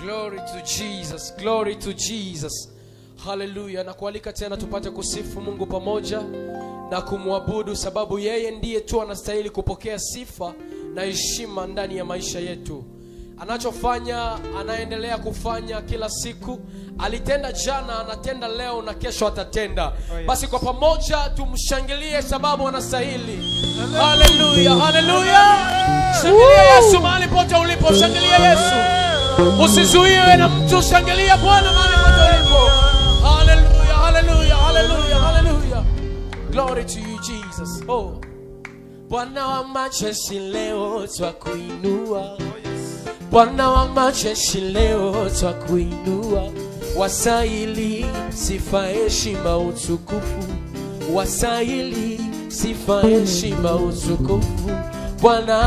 Glory to Jesus. Glory to Jesus. Haleluya. Na kualika tena tupate kusifu Mungu pamoja na kumwabudu sababu yeye ndiye tu anastahili kupokea sifa na heshima ndani ya maisha yetu. Anachofanya anaendelea kufanya kila siku. Alitenda jana, anatenda leo na kesho atatenda. Basi kwa pamoja tumshangilie sababu anastahili. Haleluya. Haleluya. Shangilia Yesu mahali pote ulipo. Shangilia Yesu. Usizuiwe na mtu, shangilia Bwana mahali pote ulipo. Haleluya, haleluya, haleluya, haleluya. Glory to you Jesus. Oh. Bwana wa majeshi leo twakuinua. Bwana wa majeshi leo twakuinua. Wasaili sifa, heshima, utukufu. Wasaili sifa, heshima, utukufu. Bwana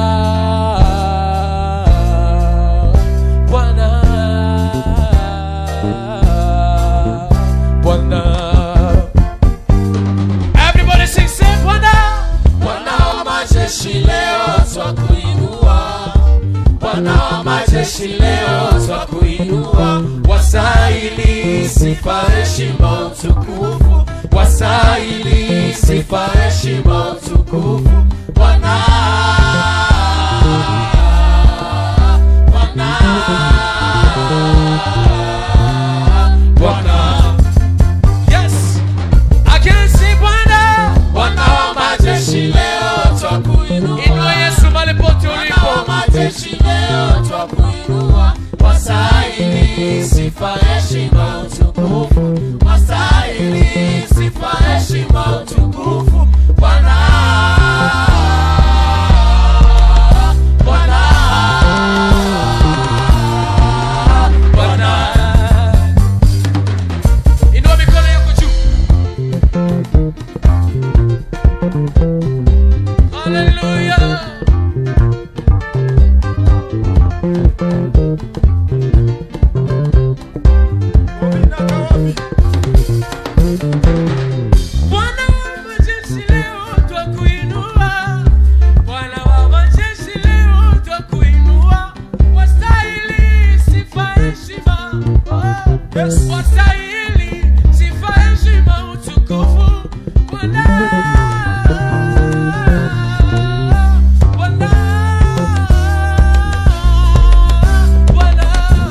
Bwana Bwana Everybody sing say Bwana Bwana wa majeshi leo twakuinua Bwana wa majeshi leo twakuinua Wasaili sifa heshima utukufu Wasaili sifa heshima utukufu Bwana Bwana Bwana Yes I can see Bwana Bwana wa majeshi leo twakuinua Inua Yesu mahali pote ulipo Bwana wa majeshi leo twakuinua Wasaili sifa heshima utukufu Wasaili sifa heshima utukufu Bwana Bwana Bwana Inua mikono yako juu Hallelujah. Bwana wa majeshi leo twakuinua. Bwana wa majeshi leo twakuinua. Wastahili sifa, heshima. Oh, wastahili sifa, heshima, utukufu. Bwana. Bwana. Bwana.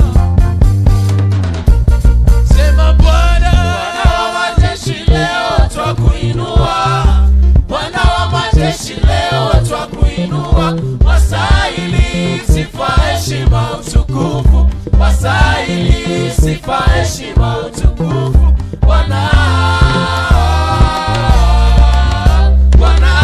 Sema Bwana. Bwana wa majeshi leo twakuinua. Bwana wa majeshi leo twakuinua. Wastahili sifa, heshima, utukufu. Wastahili sifa, heshima, utukufu. Bwana. Bwana.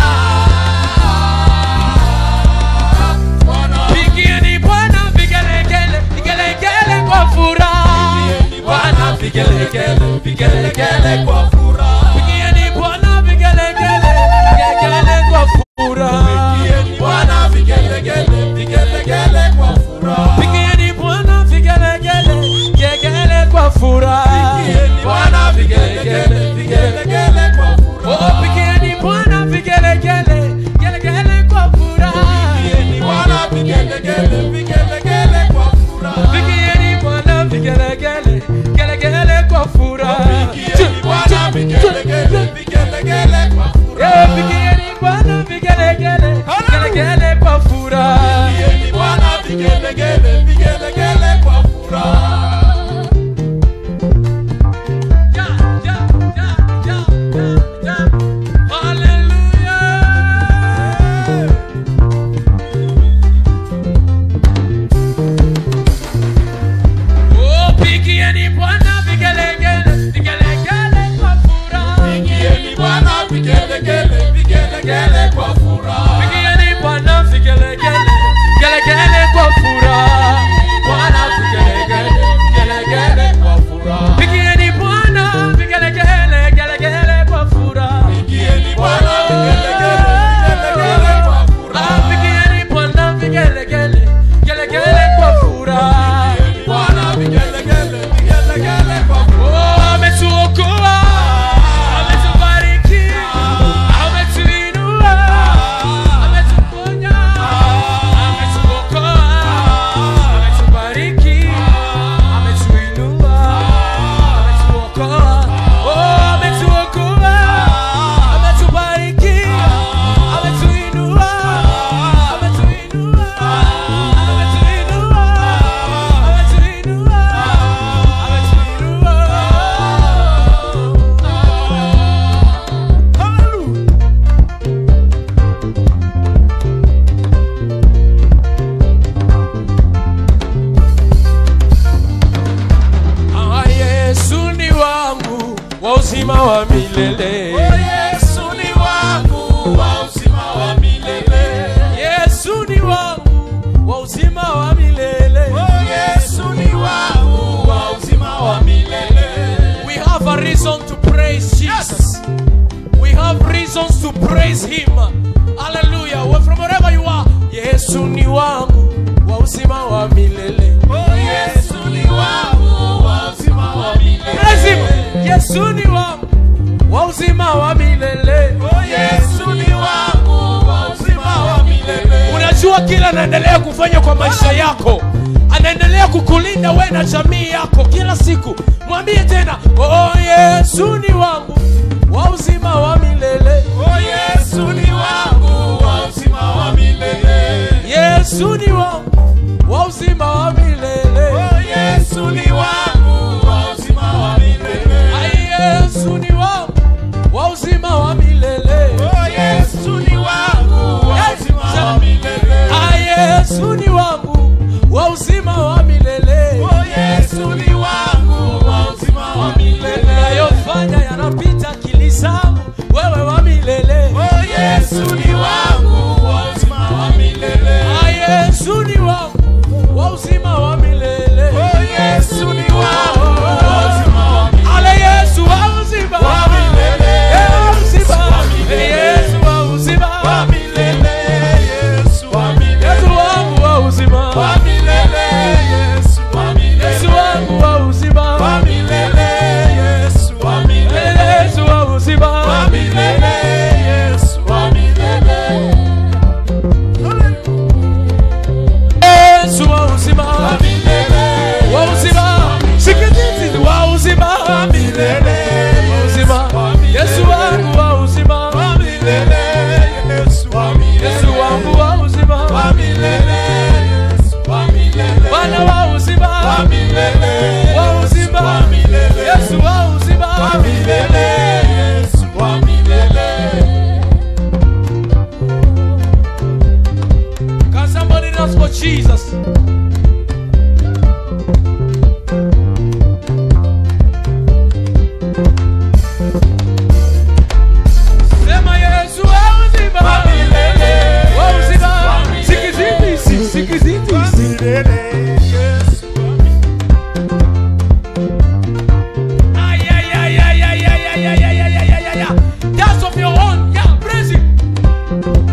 Bwana. Pigieni Bwana vigelegele, vigelegele kwa furaha. Bwana vigelegele, vigelegele kwa furaha. Pigieni Bwana vigelegele, vigelegele kwa furaha. Bwana vigelegele, vigelegele kwa furaha. Pigieni Bwana vigelegele, vigelegele kwa furaha. Bwana vigelegele, vigelegele kwa furaha. Oh, pigieni Bwana vigelegele, vigelegele kwa furaha. Bwana vigelegele, vigelegele kwa furaha. Pigieni Bwana vigelegele, vigelegele kwa furaha. Bwana vigelegele, vigelegele kwa furaha. Eh, pigieni Bwana vigelegele, vigelegele kwa furaha. Bwana vigelegele, vigelegele kwa furaha. Ja, ja, ja, ja, ja, ja. Hallelujah. Oh, pigieni Bwana vigelegele, vigelegele kwa furaha. Pigieni Bwana vigelegele, vigelegele kwa furaha. Pigieni Bwana vigelegele, vigelegele kwa furaha. Bwana vigelegele, vigelegele kwa furaha. Pigieni Bwana vigelegele, vigelegele kwa furaha. Pigieni Bwana vigelegele, vigelegele kwa furaha. Ah, pigieni Bwana vigelegele, vigelegele kwa furaha. Bwana vigelegele, vigelegele kwa furaha. Oh, ametuokoa, ametubariki, ametuinua. reasons to praise him hallelujah Well, from wherever you are yesu ni wangu wa uzima wa milele praise him yesu ni wangu wa uzima wa milele unajua kila anaendelea kufanya kwa maisha yako anaendelea kukulinda we na jamii yako kila siku mwambie tena oh, yesu ni wangu wa uzima wa milele yesu ni wangu wa uzima wa milele Ai, yesu ni wangu wa uzima wa milele yesu ni wangu wa uzima wa milele Ai, yesu ni wangu wa uzima wa milele yesu ni wangu wa uzima wa milele unayofanya yanapita akili zangu wewe wa milele Ah, yesu ni wangu wa uzima wa milele ale yesu wa uzima wa milele yesu wa uzima Eh, yesu wa uzima yesu wangu wa uzima yesu wangu wa uzima Eh, yesu wa uzima yesu wa uzima wa uzima sikitizi wa uzima wa uzima yesu wangu wa uzima yesu wangu wa uzima bwana wa uzima wa uzima yesu wa uzima Can somebody dance for Jesus? Sema Yesu wa uzima. Wa uzima. Sikiziti, sikiziti. Ay, ay, ay, ay, ay, ay, ay, ay, ay, ay, ay, ay, ay. Dance of your own. Yeah, praise him.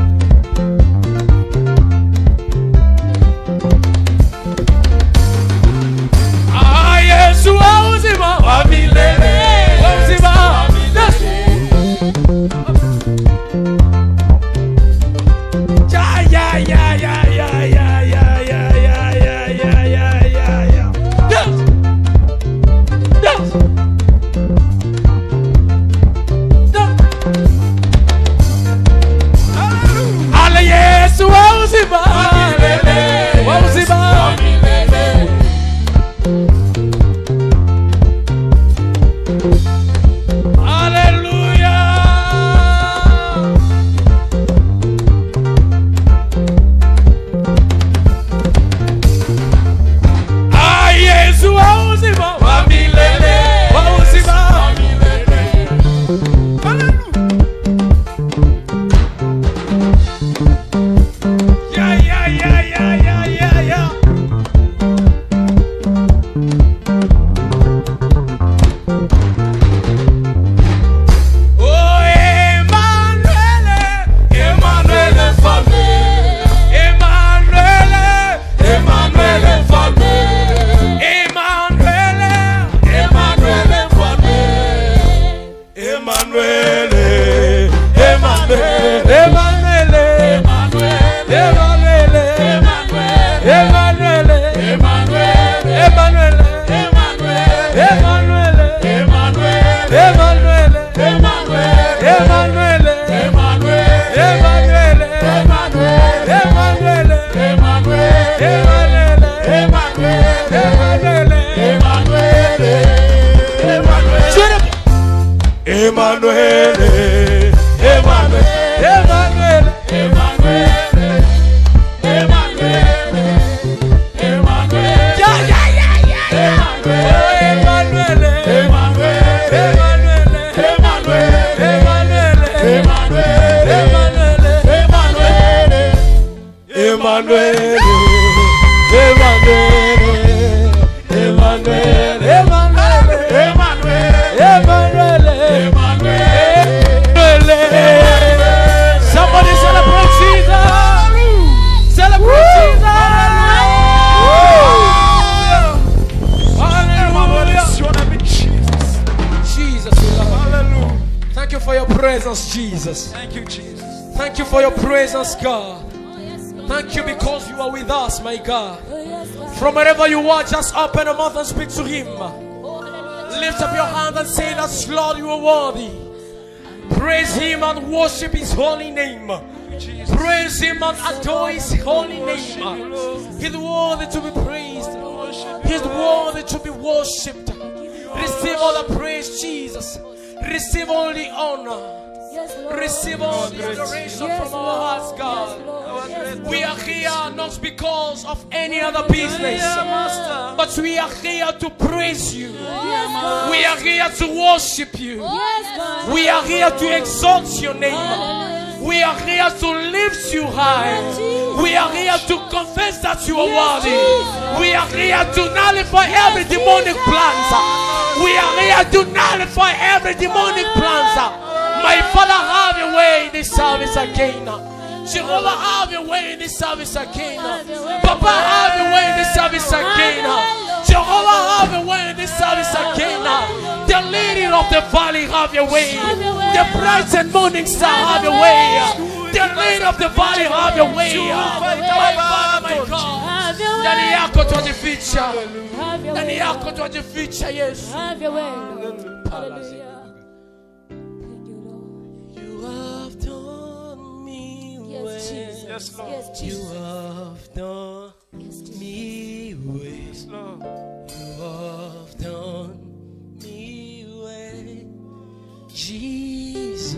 Ah, Yesu wa uzima. Wa uzima. Dance. Ya, ya, ya, ya, ya, ya, ya, ya, ya, ya, ya, ya, ya, ya. Dance. Dance. Dance. Ale Yesu wa uzima. Wa uzima. Hallelujah. Ah, Yesu wa uzima. Wa uzima. Ya, ya, ya, ya, ya, ya, ya. Oh, Emmanuel, Emmanuel, Emmanuel, Emmanuel, Emmanuel, Emmanuel, Emmanuel, Emmanuel, Emmanuel, Emmanuel, Emmanuel, Emmanuel, Emmanuel, Emmanuel, Emmanuel. Shut up. Emmanuel, Emmanuel, Emmanuel. Ya, ya, ya, ya, ya. Oh, Emmanuel. Emmanuel. Emmanuel. Emmanuel. Emmanuel, Emmanuel, Emmanuel, Emmanuel. Emmanuel. Emmanuel. Jesus. Thank you, Jesus. Thank you for your presence, God. Thank you because you are with us, my God. From wherever you are, just open your mouth and speak to Him. Lift up your hand and say that, Lord, you are worthy. Praise Him and worship His holy name. Jesus. Praise Him and adore His holy Worship you, name. Lord. He's worthy to be praised. Worship you, He's Lord. worthy to be worshipped. Receive all the praise, Jesus. Receive all the honor. Receive all the adoration from our hearts, God. We are here not because of any other business, Master. but we are here to praise you. We are here to worship you. We are here to exalt your name. We are here to lift you high. We are here to confess that you are worthy. We are here to nullify every demonic plans. We are here to nullify every demonic plans. My Father, have your way in this service again. Jehovah, have your way in this service again. Papa, have your way in this service again. Jehovah, have your way in this service again. The lady of the valley, have your way. The bright and morning star, have your way. The lady of the valley, have your way. My Father, my God. Ndani yako twajificha, ndani yako twajificha Yesu. You have done me well. Yes, Lord. You have done me well. Yes, Lord. You have done me well. Jesus.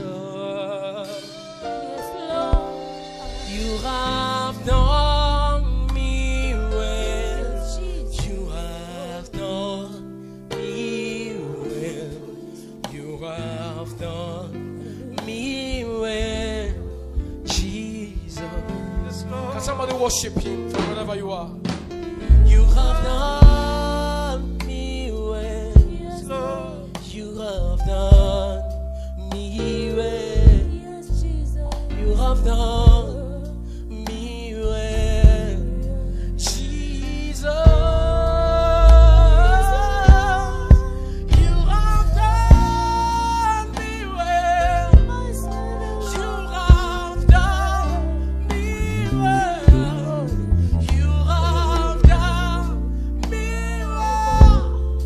You have done me well. You have done me well. You have done me well. Jesus. Yes, Lord. Can somebody worship him from wherever you are? You have done me well. Yes, Lord. You have done me well. You have done me well. Jesus. You have done me well. You have done me well. You have done me well.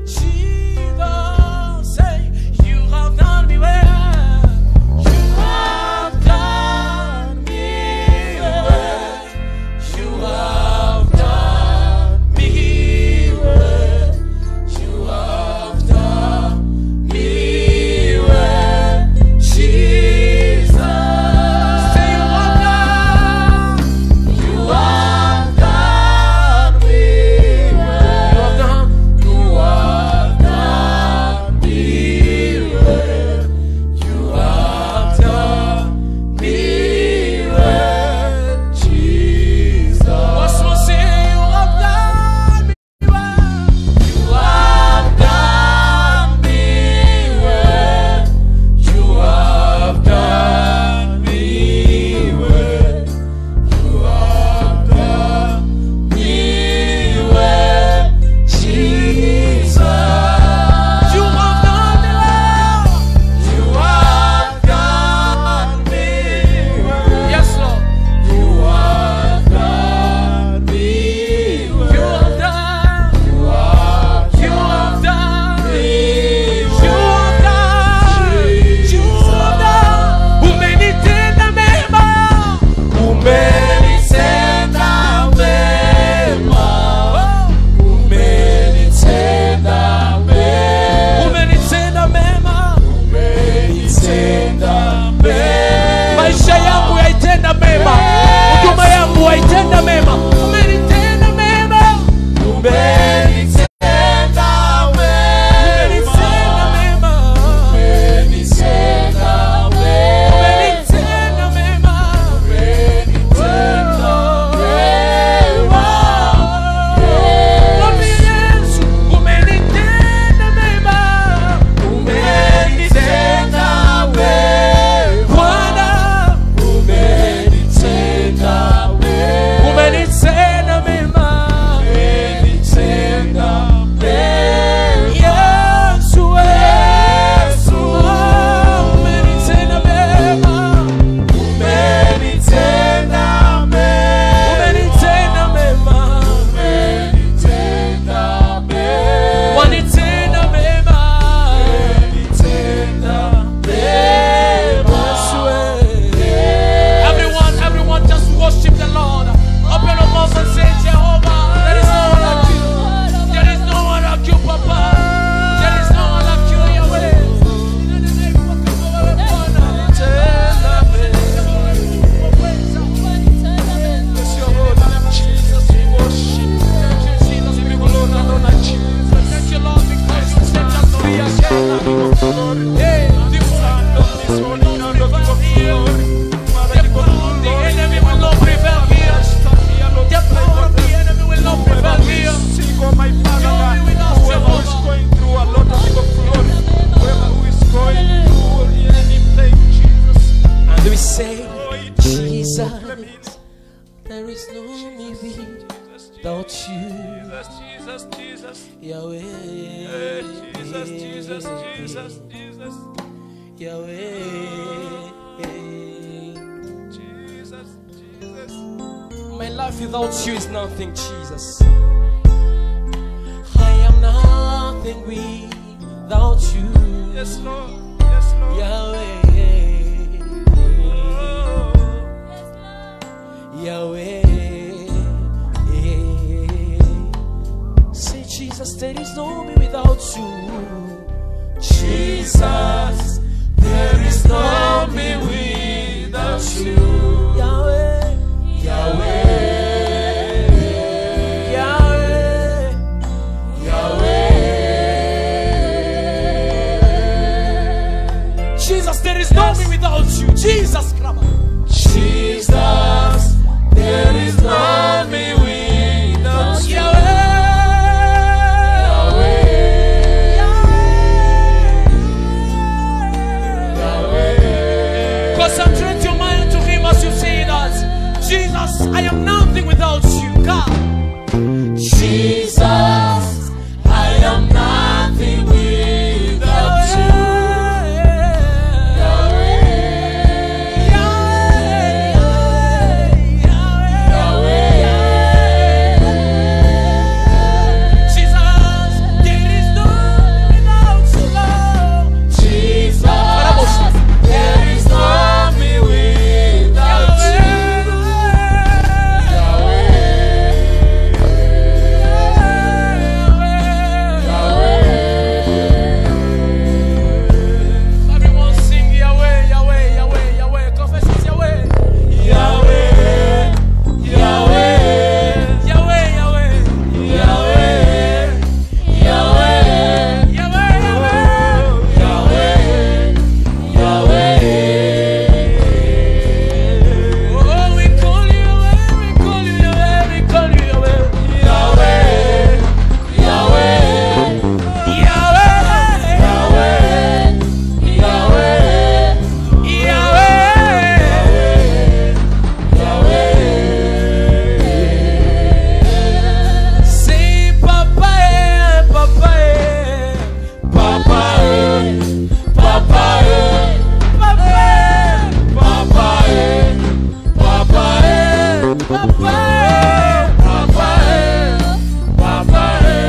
Jesus, say, you have done me well. You have done me well. You have done me well. You have done me well. Jesus, say you have done. You have done me well. You have done. You have done me well. You have done me well. Jesus. Once more, say you have done me well. You have done me well. You have done me well. You have done me well, Jesus. You have done me well. You have done me well. Yes, Lord. You have done me well. You have done. You have. You have done. You have done. You have done. Umenitenda mema. Umenitenda mema. Umenitenda mema. Umenitenda mema. Umenitenda mema. Maisha yangu yaitenda mema. Huduma yangu yaitenda mema. Umenitenda mema. Umenitenda mema. Umenitenda mema. Umenitenda mema. Umenitenda mema. Umenitenda mema. Mwambie Yesu, umenitenda mema. Umenitenda mema. Bwana, umenitenda mema. Umenitenda we say, Jesus, Clemens. there is no me Jesus, without you, Jesus, Jesus, Jesus. Yahweh. Hey, Jesus, Jesus, Jesus, Jesus, Yahweh. Jesus, Jesus. My life without you is nothing, Jesus. I am nothing without you, Yes, Lord. Yes, Lord. Yahweh. Oh, Yahweh. Say, Jesus, there is no me without you. Jesus, there is no me without you. Yahweh. Yahweh. Yahweh. Yahweh. Jesus, there is no me without you. Jesus, come on. Jesus, there is no me without you. Concentrate your mind to Him as you say that. Jesus, I am nothing without you, God. Jesus, I am nothing without you. Everyone sing Yahweh, Yahweh, Yahweh, Yahweh. Confess it's Yahweh. Yahweh, Yahweh, Yahweh, Yahweh, Yahweh, Yahweh, Yahweh, Yahweh. Oh, we call you Yahweh, we call you Yahweh, we call you Yahweh. Yahweh, Yahweh, Yahweh. Say Papa, eh, Papa, eh. Papa, eh, Papa, eh. Papa, eh, Papa, eh. Papa, eh, Papa, eh. Papa, eh. Papa,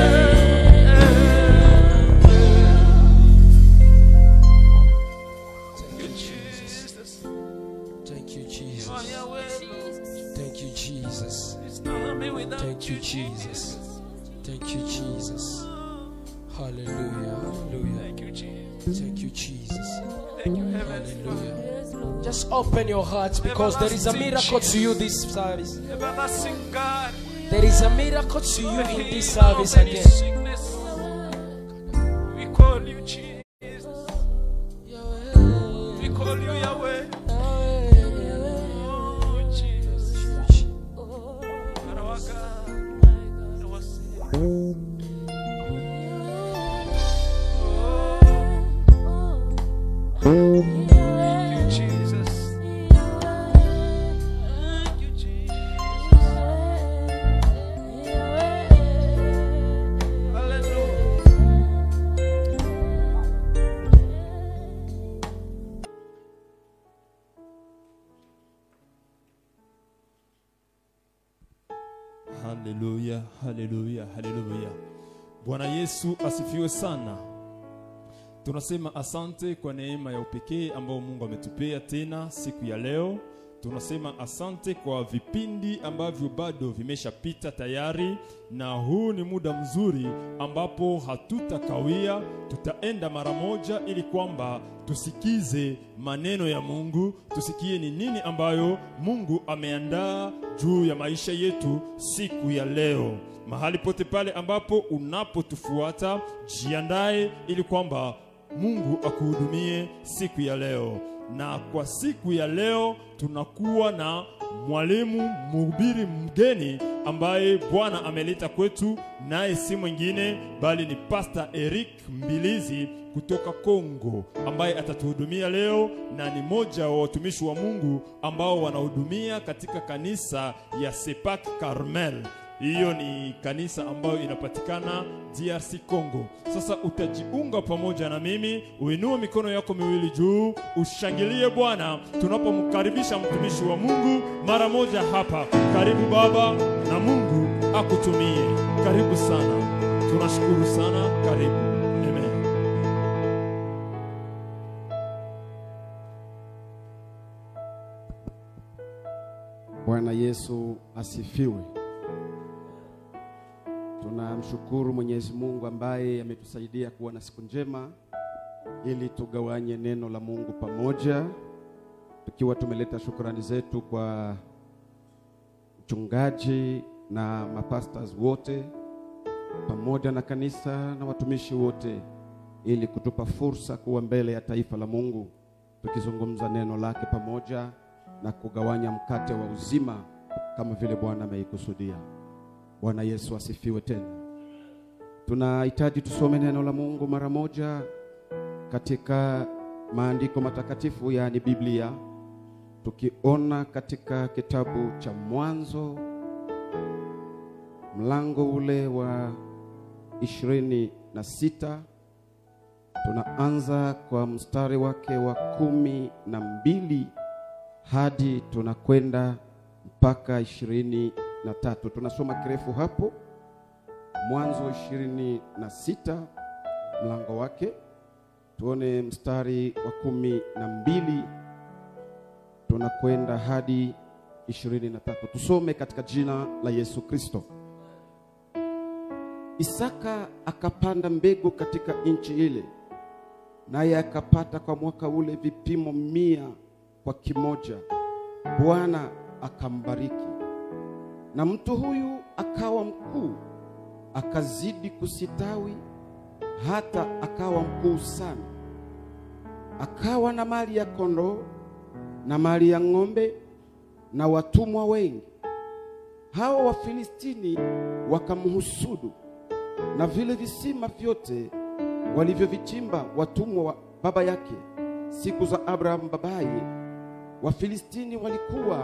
Jesus. Thank you, Jesus. Oh, Yahweh. Thank you, Jesus. It's not me without Thank you, Jesus. Thank you, Jesus. Hallelujah. Hallelujah. Thank you, Jesus. Thank you, Jesus. Thank you, Heavenly Father. Hallelujah. Just open your hearts because there is a miracle to you this service. Everlasting God. There is a miracle to you The in this healer of service any again. sickness. We call you Jesus. We call you Yahweh. Oh, Jesus. Our God. Our Savior. Oh, thank you, Jesus. Thank you, Jesus. Hallelujah. Haleluya, haleluya, haleluya. Bwana Yesu asifiwe sana. Tunasema asante kwa neema ya upekee ambao Mungu ametupea tena siku ya leo. Tunasema asante kwa vipindi ambavyo bado vimeshapita tayari, na huu ni muda mzuri ambapo hatutakawia, tutaenda mara moja ili kwamba tusikize maneno ya Mungu, tusikie ni nini ambayo Mungu ameandaa juu ya maisha yetu siku ya leo. Mahali pote pale ambapo unapotufuata, jiandae ili kwamba Mungu akuhudumie siku ya leo. Na kwa siku ya leo tunakuwa na mwalimu mhubiri mgeni ambaye Bwana ameleta kwetu, naye si mwingine bali ni Pastor Eric Mbilizi kutoka Kongo, ambaye atatuhudumia leo na ni moja wa watumishi wa Mungu ambao wanahudumia katika kanisa ya Sepak Carmel. Hiyo ni kanisa ambayo inapatikana DRC Congo. Sasa utajiunga pamoja na mimi, uinue mikono yako miwili juu, ushangilie Bwana tunapomkaribisha mtumishi wa Mungu mara moja hapa. Karibu Baba, na Mungu akutumie. Karibu sana, tunashukuru sana. Karibu. Amen. Bwana Yesu asifiwe. Tunamshukuru Mwenyezi Mungu ambaye ametusaidia kuwa na siku njema ili tugawanye neno la Mungu pamoja, tukiwa tumeleta shukrani zetu kwa mchungaji na mapastors wote pamoja na kanisa na watumishi wote, ili kutupa fursa kuwa mbele ya taifa la Mungu tukizungumza neno lake pamoja na kugawanya mkate wa uzima kama vile Bwana ameikusudia. Bwana Yesu asifiwe tena. Tunahitaji tusome neno la Mungu mara moja katika maandiko matakatifu, yaani Biblia, tukiona katika kitabu cha Mwanzo mlango ule wa ishirini na sita tunaanza kwa mstari wake wa kumi na mbili hadi tunakwenda mpaka ishirini na tatu. Tunasoma kirefu hapo, Mwanzo ishirini na sita mlango wake, tuone mstari wa kumi na mbili tunakwenda hadi ishirini na tatu. Tusome katika jina la Yesu Kristo. Isaka akapanda mbegu katika nchi ile, naye akapata kwa mwaka ule vipimo mia kwa kimoja. Bwana akambariki, na mtu huyu akawa mkuu, akazidi kusitawi, hata akawa mkuu sana. Akawa na mali ya kondoo na mali ya ng'ombe na watumwa wengi. Hao Wafilistini wakamhusudu, na vile visima vyote walivyovichimba watumwa wa baba yake siku za Abrahamu babaye, Wafilistini walikuwa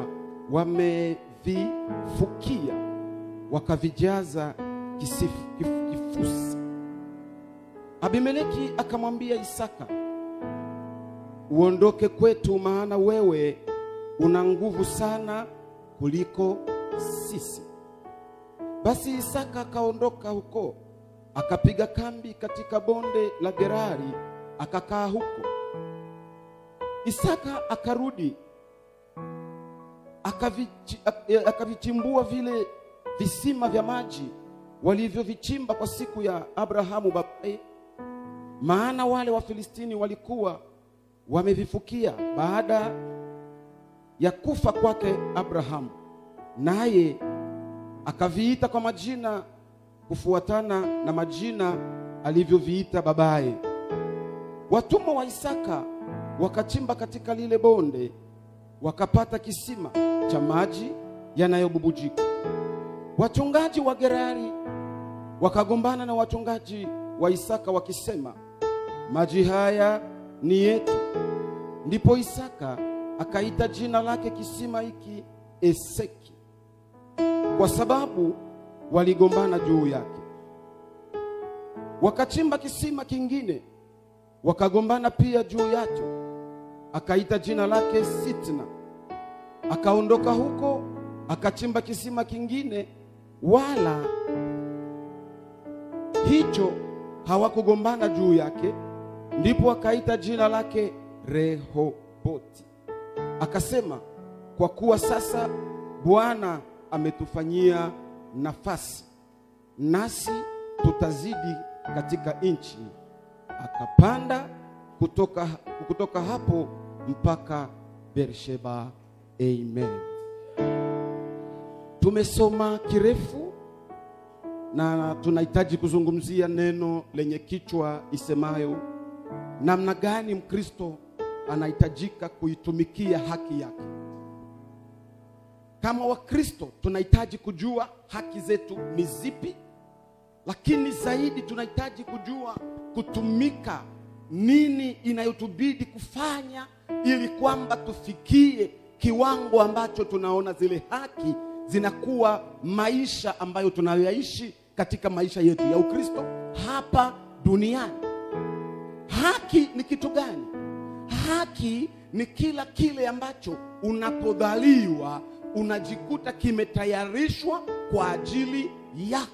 wamevifukia wakavijaza kisifu, kif- kifusi. Abimeleki akamwambia Isaka, uondoke kwetu, maana wewe una nguvu sana kuliko sisi. Basi Isaka akaondoka huko, akapiga kambi katika bonde la Gerari, akakaa huko. Isaka akarudi akavichi- ak- akavichimbua vile visima vya maji walivyovichimba kwa siku ya Abrahamu babaye, maana wale Wafilistini walikuwa wamevifukia baada ya kufa kwake Abrahamu, naye akaviita kwa majina kufuatana na majina alivyoviita babaye. Watumwa wa Isaka wakachimba katika lile bonde, wakapata kisima cha maji yanayobubujika. Wachungaji wa Gerari wakagombana na wachungaji wa Isaka wakisema, maji haya ni yetu. Ndipo Isaka akaita jina lake kisima hiki Eseki, kwa sababu waligombana juu yake. Wakachimba kisima kingine, wakagombana pia juu yake, akaita jina lake Sitna. Akaondoka huko akachimba kisima kingine, wala hicho hawakugombana juu yake. Ndipo akaita jina lake Rehoboti, akasema, kwa kuwa sasa Bwana ametufanyia nafasi, nasi tutazidi katika nchi. Akapanda kutoka, kutoka hapo mpaka Beersheba. Amen. Tumesoma kirefu na tunahitaji kuzungumzia neno lenye kichwa isemayo namna gani Mkristo anahitajika kuitumikia haki yake. kama wakristo tunahitaji kujua haki zetu ni zipi lakini zaidi tunahitaji kujua kutumika nini inayotubidi kufanya ili kwamba tufikie kiwango ambacho tunaona zile haki zinakuwa maisha ambayo tunayoyaishi katika maisha yetu ya ukristo hapa duniani haki ni kitu gani haki ni kila kile ambacho unapodhaliwa unajikuta kimetayarishwa kwa ajili yako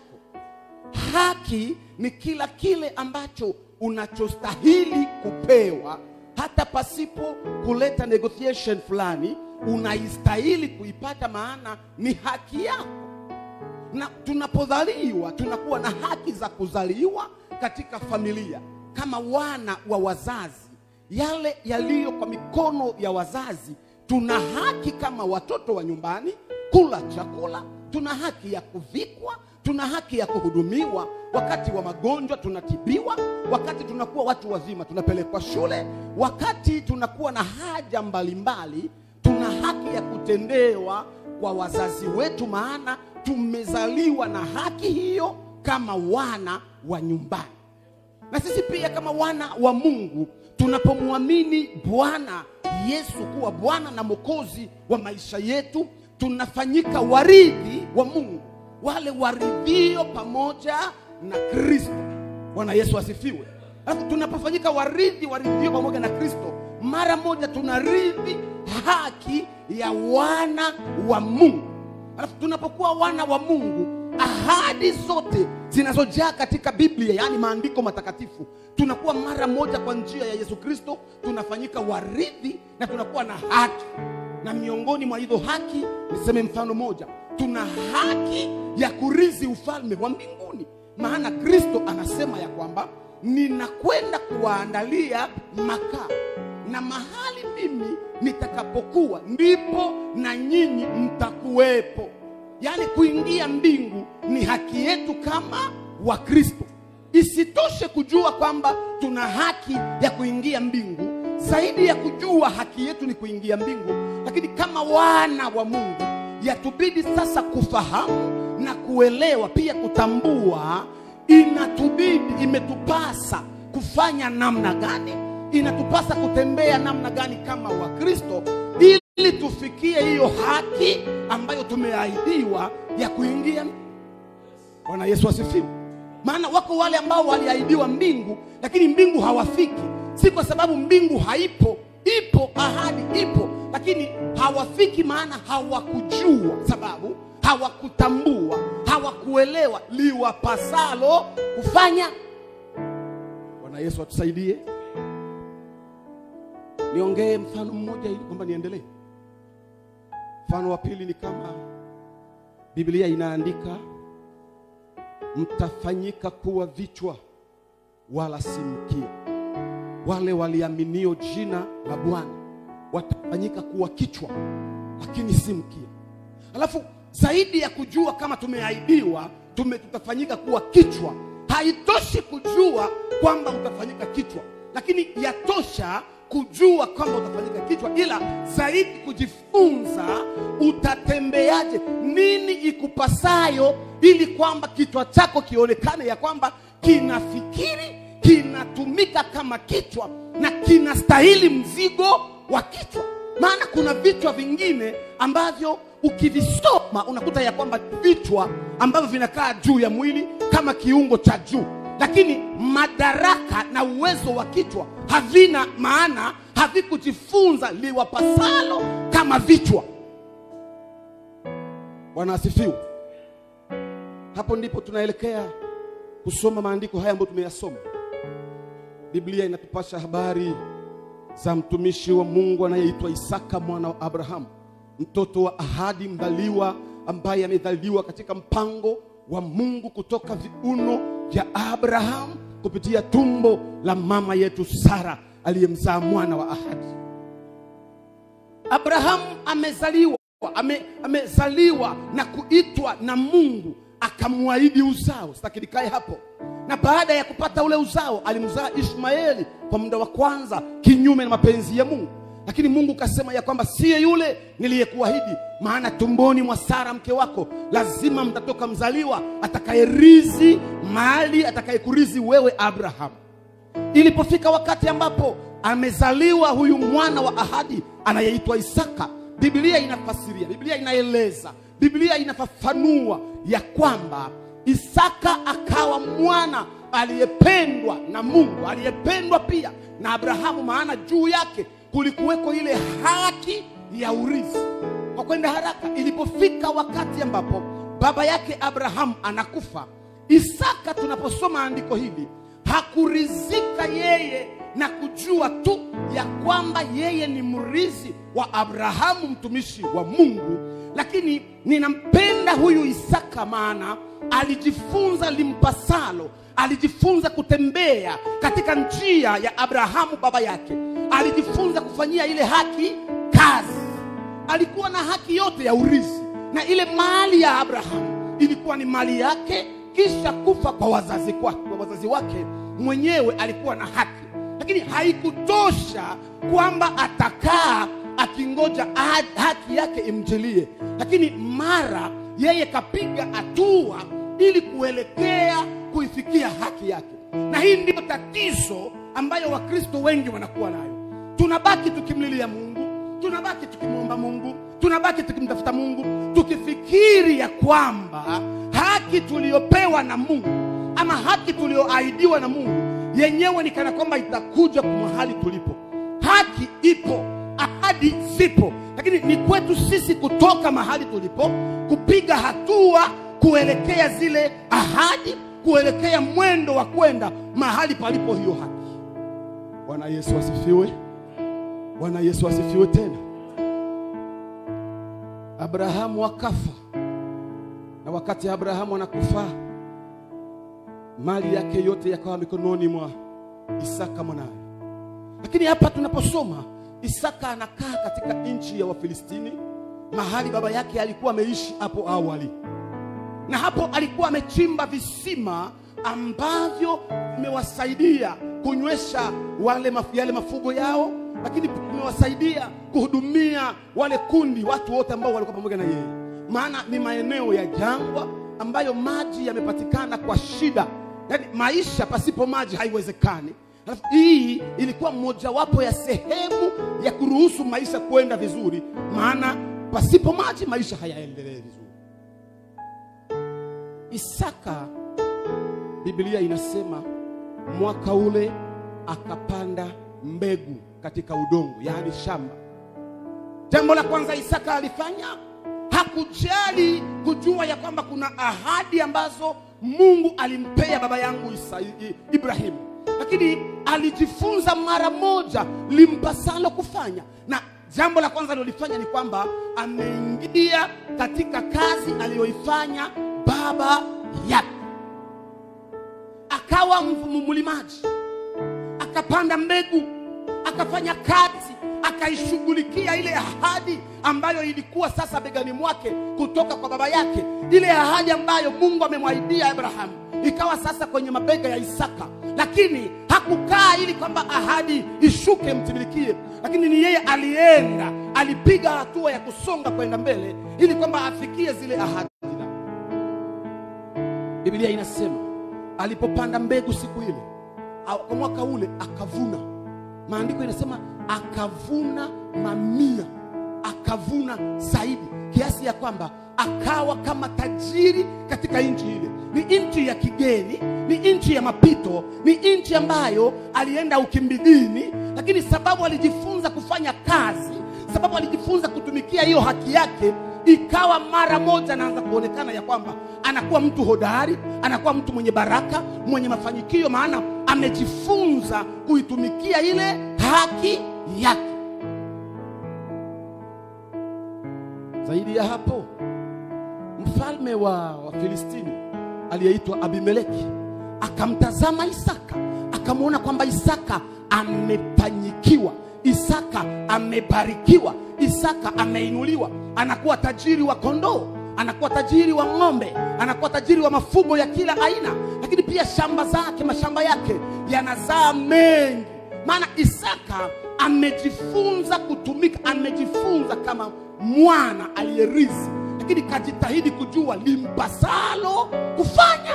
haki ni kila kile ambacho unachostahili kupewa hata pasipo kuleta negotiation fulani unaistahili kuipata maana ni haki yako na tunapodhaliwa tunakuwa na haki za kuzaliwa katika familia kama wana wa wazazi yale yaliyo kwa mikono ya wazazi tuna haki kama watoto wa nyumbani kula chakula tuna haki ya kuvikwa tuna haki ya kuhudumiwa wakati wa magonjwa tunatibiwa wakati tunakuwa watu wazima tunapelekwa shule wakati tunakuwa na haja mbalimbali tuna haki ya kutendewa kwa wazazi wetu maana tumezaliwa na haki hiyo kama wana wa nyumbani na sisi pia kama wana wa mungu tunapomwamini bwana yesu kuwa bwana na mwokozi wa maisha yetu tunafanyika warithi wa mungu wale waridhio pamoja na kristo bwana yesu asifiwe alafu tunapofanyika warithi waridhio pamoja na kristo mara moja tunarithi haki ya wana wa mungu alafu tunapokuwa wana wa mungu ahadi zote zinazojaa katika biblia yaani maandiko matakatifu tunakuwa mara moja kwa njia ya yesu kristo tunafanyika warithi na tunakuwa na haki na miongoni mwa hizo haki niseme mfano moja tuna haki ya kurithi ufalme wa mbinguni maana kristo anasema ya kwamba ninakwenda kuwaandalia makao na mahali mimi nitakapokuwa ndipo na nyinyi mtakuwepo yaani kuingia mbingu ni haki yetu kama wakristo isitoshe kujua kwamba tuna haki ya kuingia mbingu zaidi ya kujua haki yetu ni kuingia mbingu lakini kama wana wa mungu yatubidi sasa kufahamu na kuelewa pia kutambua inatubidi imetupasa kufanya namna gani inatupasa kutembea namna gani kama wakristo ili tufikie hiyo haki ambayo tumeahidiwa ya kuingia bwana yesu asifiwe maana wako wale ambao waliahidiwa mbingu lakini mbingu hawafiki si kwa sababu mbingu haipo ipo ahadi ipo lakini hawafiki maana hawakujua sababu hawakutambua hawakuelewa liwapasalo kufanya bwana yesu atusaidie niongee mfano mmoja ili kwamba niendelee mfano wa pili ni kama biblia inaandika mtafanyika kuwa vichwa wala si mkia wale waliaminio jina la bwana watafanyika kuwa kichwa lakini si mkia alafu zaidi ya kujua kama tumeahidiwa tume tutafanyika kuwa kichwa haitoshi kujua kwamba utafanyika kichwa lakini yatosha kujua kwamba utafanyika kichwa ila zaidi kujifunza utatembeaje nini ikupasayo ili kwamba kichwa chako kionekane ya kwamba kinafikiri kinatumika kama kichwa na kinastahili mzigo wa kichwa maana kuna vichwa vingine ambavyo ukivisoma unakuta ya kwamba vichwa ambavyo vinakaa juu ya mwili kama kiungo cha juu lakini madaraka na uwezo wa kichwa havina maana havikujifunza liwapasalo kama vichwa bwana asifiwe hapo ndipo tunaelekea kusoma maandiko haya ambayo tumeyasoma biblia inatupasha habari za mtumishi wa mungu anayeitwa isaka mwana wa abrahamu mtoto wa ahadi mdhaliwa ambaye amedhaliwa katika mpango wa mungu kutoka viuno vya abrahamu kupitia tumbo la mama yetu sara aliyemzaa mwana wa ahadi abrahamu amezaliwa ame, amezaliwa na kuitwa na mungu akamwahidi uzao sitaki nikae hapo na baada ya kupata ule uzao alimzaa ishmaeli kwa muda wa kwanza kinyume na mapenzi ya mungu lakini mungu kasema ya kwamba siye yule niliyekuahidi maana tumboni mwa sara mke wako lazima mtatoka mzaliwa atakayerizi mali atakayekurizi wewe abrahamu ilipofika wakati ambapo amezaliwa huyu mwana wa ahadi anayeitwa isaka biblia inafasiria biblia inaeleza biblia inafafanua ya kwamba isaka akawa mwana aliyependwa na mungu aliyependwa pia na abrahamu maana juu yake kulikuweko ile haki ya urithi kwa kwenda haraka ilipofika wakati ambapo baba yake abrahamu anakufa isaka tunaposoma andiko hili hakurizika yeye na kujua tu ya kwamba yeye ni mrithi wa abrahamu mtumishi wa mungu lakini ninampenda huyu isaka maana alijifunza limpasalo alijifunza kutembea katika njia ya abrahamu baba yake alijifunza kufanyia ile haki kazi alikuwa na haki yote ya urithi na ile mali ya abrahamu ilikuwa ni mali yake kisha kufa kwa wazazi, kwa, kwa wazazi wake mwenyewe alikuwa na haki lakini haikutosha kwamba atakaa akingoja ha- haki yake imjilie lakini mara yeye kapiga hatua ili kuelekea kuifikia haki yake na hii ndiyo tatizo ambayo wakristo wengi wanakuwa nayo tunabaki tukimlilia mungu tunabaki tukimwomba mungu tunabaki tukimtafuta mungu tukifikiri ya kwamba haki tuliyopewa na mungu ama haki tuliyoahidiwa na mungu yenyewe ni kana kwamba itakuja kwa mahali tulipo haki ipo ahadi zipo lakini ni kwetu sisi kutoka mahali tulipo kupiga hatua kuelekea zile ahadi kuelekea mwendo wa kwenda mahali palipo hiyo haki bwana yesu asifiwe bwana yesu asifiwe tena abrahamu akafa na wakati abrahamu anakufa mali yake yote yakawa mikononi mwa isaka mwanawe lakini hapa tunaposoma isaka anakaa katika nchi ya wafilistini mahali baba yake alikuwa ameishi hapo awali na hapo alikuwa amechimba visima ambavyo vimewasaidia kunywesha wale maf yale mafugo yao lakini vimewasaidia kuhudumia wale kundi watu wote ambao walikuwa pamoja na yeye maana ni maeneo ya jangwa ambayo maji yamepatikana kwa shida yaani maisha pasipo maji haiwezekani Alafu hii ilikuwa mojawapo ya sehemu ya kuruhusu maisha kwenda vizuri maana pasipo maji maisha hayaendelee vizuri isaka biblia inasema mwaka ule akapanda mbegu katika udongo yaani shamba jambo la kwanza isaka alifanya hakujali kujua ya kwamba kuna ahadi ambazo mungu alimpea baba yangu Isa, I- ibrahimu lakini alijifunza mara moja limpasalo kufanya na jambo la kwanza alilolifanya ni kwamba ameingia katika kazi aliyoifanya baba yake akawa mvu- mlimaji akapanda mbegu akafanya kazi akaishughulikia ile ahadi ambayo ilikuwa sasa begani mwake kutoka kwa baba yake ile ahadi ambayo mungu amemwahidia abrahamu ikawa sasa kwenye mabega ya isaka lakini hakukaa ili kwamba ahadi ishuke mtimilikie lakini ni yeye alienda alipiga hatua ya kusonga kwenda mbele ili kwamba afikie zile ahadi biblia inasema alipopanda mbegu siku ile au- kwa mwaka ule akavuna maandiko inasema akavuna mamia akavuna zaidi kiasi ya kwamba akawa kama tajiri katika nchi ile ni nchi ya kigeni ni nchi ya mapito ni nchi ambayo alienda ukimbilini lakini sababu alijifunza kufanya kazi sababu alijifunza kutumikia hiyo haki yake ikawa mara moja anaanza kuonekana ya kwamba anakuwa mtu hodari anakuwa mtu mwenye baraka mwenye mafanikio maana amejifunza kuitumikia ile haki yake zaidi ya hapo mfalme wa wafilistini aliyeitwa abimeleki akamtazama isaka akamwona kwamba isaka amefanyikiwa isaka amebarikiwa isaka ameinuliwa anakuwa tajiri wa kondoo anakuwa tajiri wa ng'ombe anakuwa tajiri wa mafugo ya kila aina lakini pia shamba zake mashamba yake yanazaa mengi maana isaka amejifunza kutumika amejifunza kama mwana aliyerithi lakini kajitahidi kujua limpasalo kufanya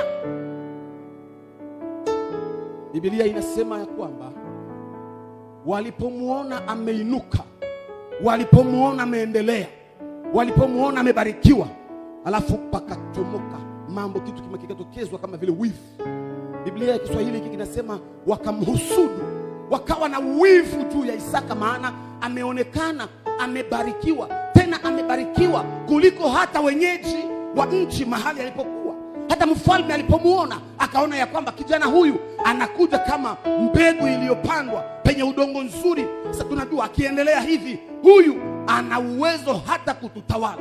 bibilia inasema ya kwamba walipomwona ameinuka walipomwona ameendelea walipomwona amebarikiwa alafu pakachomoka mambo kitu kima kikatokezwa kama vile wivu biblia ya kiswahili hiki kinasema wakamhusudu wakawa na wivu juu ya isaka maana ameonekana amebarikiwa tena amebarikiwa kuliko hata wenyeji wa nchi mahali alipokuwa hata mfalme alipomwona akaona ya kwamba kijana huyu anakuja kama mbegu iliyopandwa penye udongo nzuri sasa tunajua akiendelea hivi huyu ana uwezo hata kututawala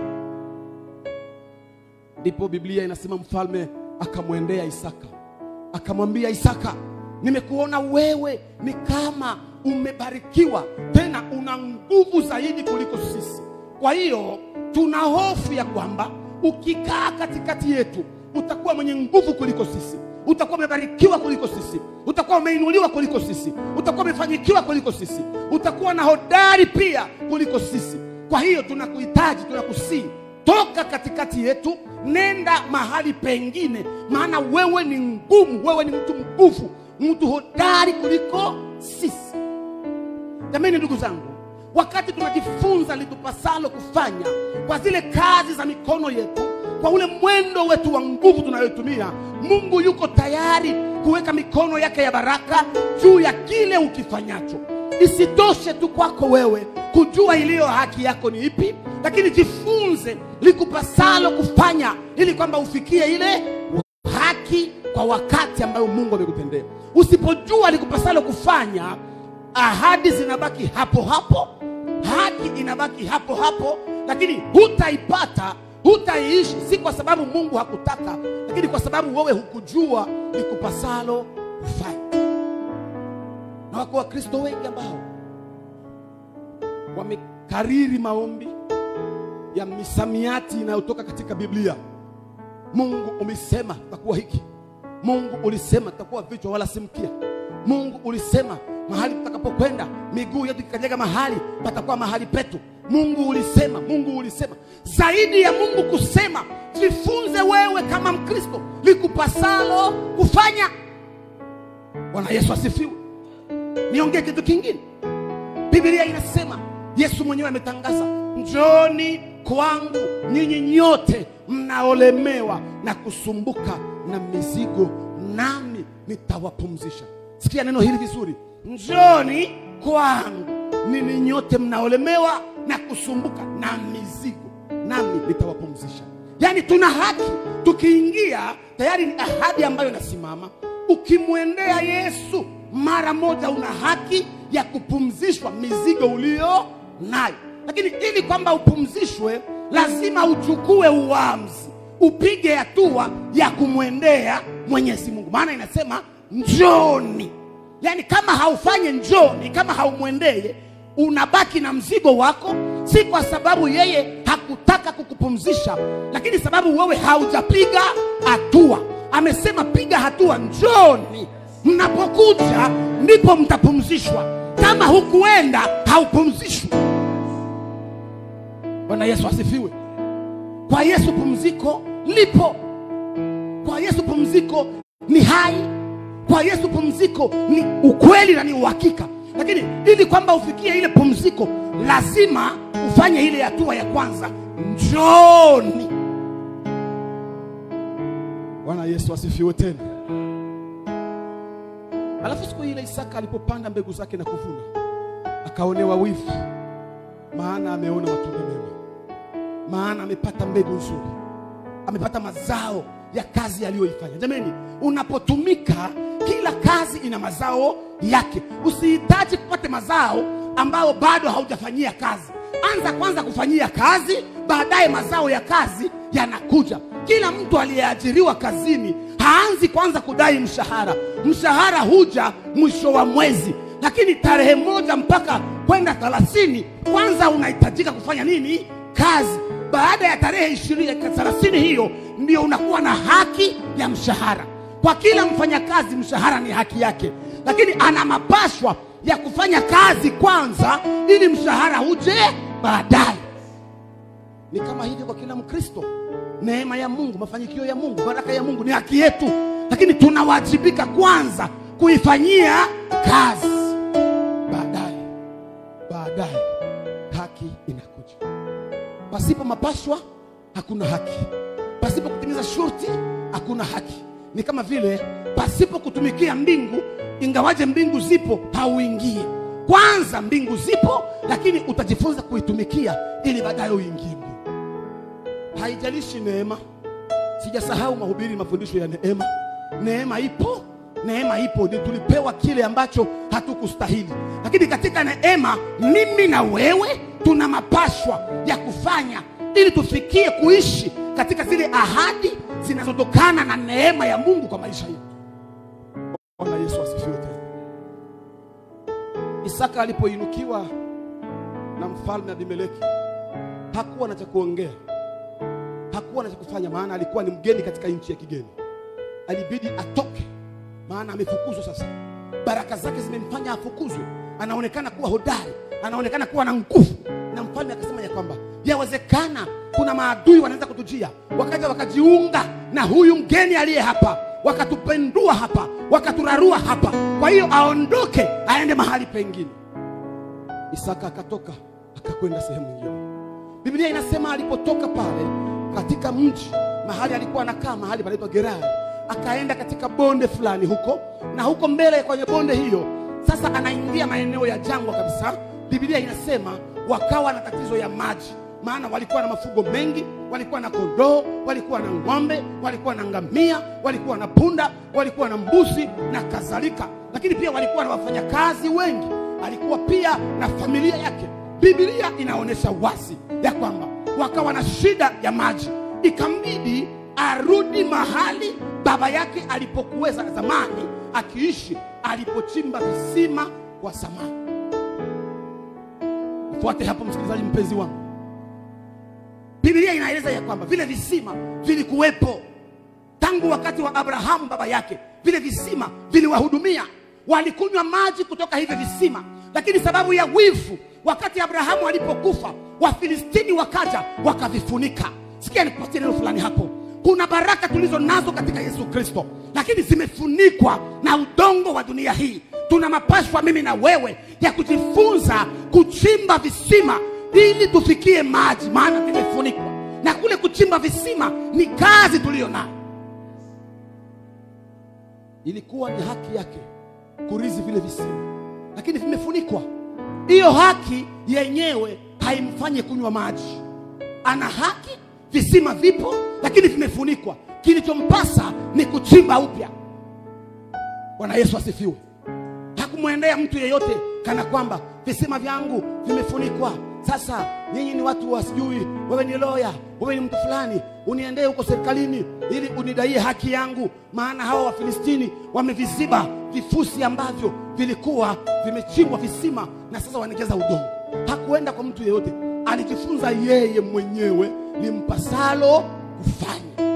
ndipo biblia inasema mfalme akamwendea isaka akamwambia isaka nimekuona wewe ni kama umebarikiwa tena una nguvu zaidi kuliko sisi kwa hiyo tuna hofu ya kwamba ukikaa katikati yetu utakuwa mwenye nguvu kuliko sisi utakuwa umebarikiwa kuliko sisi utakuwa umeinuliwa kuliko sisi utakuwa umefanyikiwa kuliko sisi utakuwa na hodari pia kuliko sisi kwa hiyo tunakuhitaji tunakusii toka katikati yetu nenda mahali pengine maana wewe ni ngumu wewe ni mtu mguvu mtu hodari kuliko sisi jamani ndugu zangu wakati tunajifunza litupasalo kufanya kwa zile kazi za mikono yetu kwa ule mwendo wetu wa nguvu tunayotumia mungu yuko tayari kuweka mikono yake ya baraka juu ya kile ukifanyacho isitoshe tu kwako wewe kujua iliyo haki yako ni ipi lakini jifunze likupasalo kufanya ili kwamba ufikie ile haki kwa wakati ambayo mungu amekutendea usipojua likupasalo kufanya ahadi zinabaki hapo hapo haki inabaki hapo hapo lakini hutaipata hutaiishi si kwa sababu mungu hakutaka lakini kwa sababu wewe hukujua likupasalo kufanya na wako wakristo wengi ambao wamekariri maombi ya misamiati inayotoka katika biblia mungu umesema takuwa hiki mungu ulisema tutakuwa vichwa wala si mkia mungu ulisema mahali tutakapokwenda miguu yetu ikikanyaga mahali patakuwa mahali petu mungu ulisema mungu ulisema zaidi ya mungu kusema jifunze wewe kama mkristo likupasalo kufanya bwana yesu asifiwe niongee kitu kingine biblia inasema yesu mwenyewe ametangaza njoni kwangu nyinyi nyote mnaolemewa na kusumbuka na mizigo nami nitawapumzisha sikia neno hili vizuri njoni kwangu ninyi nyote mnaolemewa na kusumbuka na mizigo nami nitawapumzisha yaani tuna haki tukiingia tayari ni ahadi ambayo inasimama ukimwendea yesu mara moja una haki ya kupumzishwa mizigo ulio nayo lakini ili kwamba upumzishwe lazima uchukue uamuzi upige hatua ya kumwendea mwenyezi mungu maana inasema njoni yaani kama haufanye njoni kama haumwendee unabaki na mzigo wako si kwa sababu yeye hakutaka kukupumzisha lakini sababu wewe haujapiga hatua amesema piga hatua njoni mnapokuja ndipo mtapumzishwa kama hukuenda haupumzishwi bwana yesu asifiwe kwa yesu pumziko lipo kwa yesu pumziko ni hai kwa yesu pumziko ni ukweli na ni uhakika lakini ili kwamba ufikie ile pumziko lazima ufanye ile hatua ya kwanza njoni bwana yesu asifiwe tena alafu siku ile isaka alipopanda mbegu zake na kuvuna akaonewa wivu maana ameona matunda mema maana amepata mbegu nzuri amepata mazao ya kazi aliyoifanya jamani unapotumika kila kazi ina mazao yake usihitaji kupata mazao ambayo bado haujafanyia kazi anza kwanza kufanyia kazi baadaye mazao ya kazi yanakuja kila mtu aliyeajiriwa kazini haanzi kwanza kudai mshahara mshahara huja mwisho wa mwezi lakini tarehe moja mpaka kwenda thelathini kwanza unahitajika kufanya nini kazi baada ya tarehe ishirini thelathini hiyo ndio unakuwa na haki ya mshahara kwa kila mfanyakazi mshahara ni haki yake lakini ana mapashwa ya kufanya kazi kwanza ili mshahara uje baadaye ni kama hivyo kwa kila mkristo neema ya mungu mafanikio ya mungu baraka ya mungu ni haki yetu lakini tunawajibika kwanza kuifanyia kazi baadaye baadaye haki inakuja pasipo mapashwa hakuna haki pasipo kutimiza shurti hakuna haki ni kama vile pasipo kutumikia mbingu ingawaje mbingu zipo hauingie kwanza mbingu zipo lakini utajifunza kuitumikia ili baadaye uingie mbingu haijalishi neema sijasahau mahubiri mafundisho ya neema neema ipo neema ipo ni tulipewa kile ambacho hatukustahili lakini katika neema mimi na wewe tuna mapashwa ya kufanya ili tufikie kuishi katika zile ahadi zinazotokana na neema ya mungu kwa maisha yetu bwana yesu asifiwe tena isaka alipoinukiwa na mfalme abimeleki hakuwa na cha kuongea hakuwa na cha kufanya maana alikuwa ni mgeni katika nchi ya kigeni alibidi atoke maana amefukuzwa sasa baraka zake zimemfanya afukuzwe anaonekana kuwa hodari anaonekana kuwa na nguvu na mfalme akasema ya kwamba yawezekana kuna maadui wanaweza kutujia wakaja wakajiunga na huyu mgeni aliye hapa wakatupendua hapa wakaturarua hapa kwa hiyo aondoke aende mahali pengine isaka akatoka akakwenda sehemu nyingine biblia inasema alipotoka pale katika mji mahali alikuwa anakaa mahali panaitwa gerari akaenda katika bonde fulani huko na huko mbele kwenye bonde hiyo sasa anaingia maeneo ya jangwa kabisa biblia inasema wakawa na tatizo ya maji maana walikuwa na mafugo mengi walikuwa na kondoo walikuwa na ng'ombe walikuwa na ngamia walikuwa na punda walikuwa na mbuzi na kadhalika lakini pia walikuwa na wafanyakazi wengi alikuwa pia na familia yake biblia inaonyesha wazi ya kwamba wakawa na shida ya maji ikambidi arudi mahali baba yake alipokuweza zamani akiishi alipochimba visima kwa zamani fuate hapo msikilizaji mpenzi wangu biblia inaeleza ya kwamba vile visima vilikuwepo tangu wakati wa abrahamu baba yake vile visima viliwahudumia walikunywa maji kutoka hivyo visima lakini sababu ya wivu wakati abrahamu alipokufa wafilistini wakaja wakavifunika sikia nikupatie neno fulani hapo kuna baraka tulizo nazo katika yesu kristo lakini zimefunikwa na udongo wa dunia hii tuna mapashwa mimi na wewe ya kujifunza kuchimba visima ili tufikie maji maana vimefunikwa na kule kuchimba visima ni kazi tuliyo nayo ilikuwa ni haki yake kurizi vile visima lakini vimefunikwa hiyo haki yenyewe haimfanyi kunywa maji ana haki visima vipo lakini vimefunikwa kilichompasa ni kuchimba upya bwana yesu asifiwe hakumwendea mtu yeyote kana kwamba visima vyangu vimefunikwa sasa nyinyi ni watu wasijui wewe ni loya wewe ni mtu fulani uniendee huko serikalini ili unidaie haki yangu maana hawa wafilistini wameviziba vifusi ambavyo vilikuwa vimechimbwa visima na sasa wanajaza udongo hakuenda kwa mtu yeyote alijifunza yeye mwenyewe limpasalo kufanya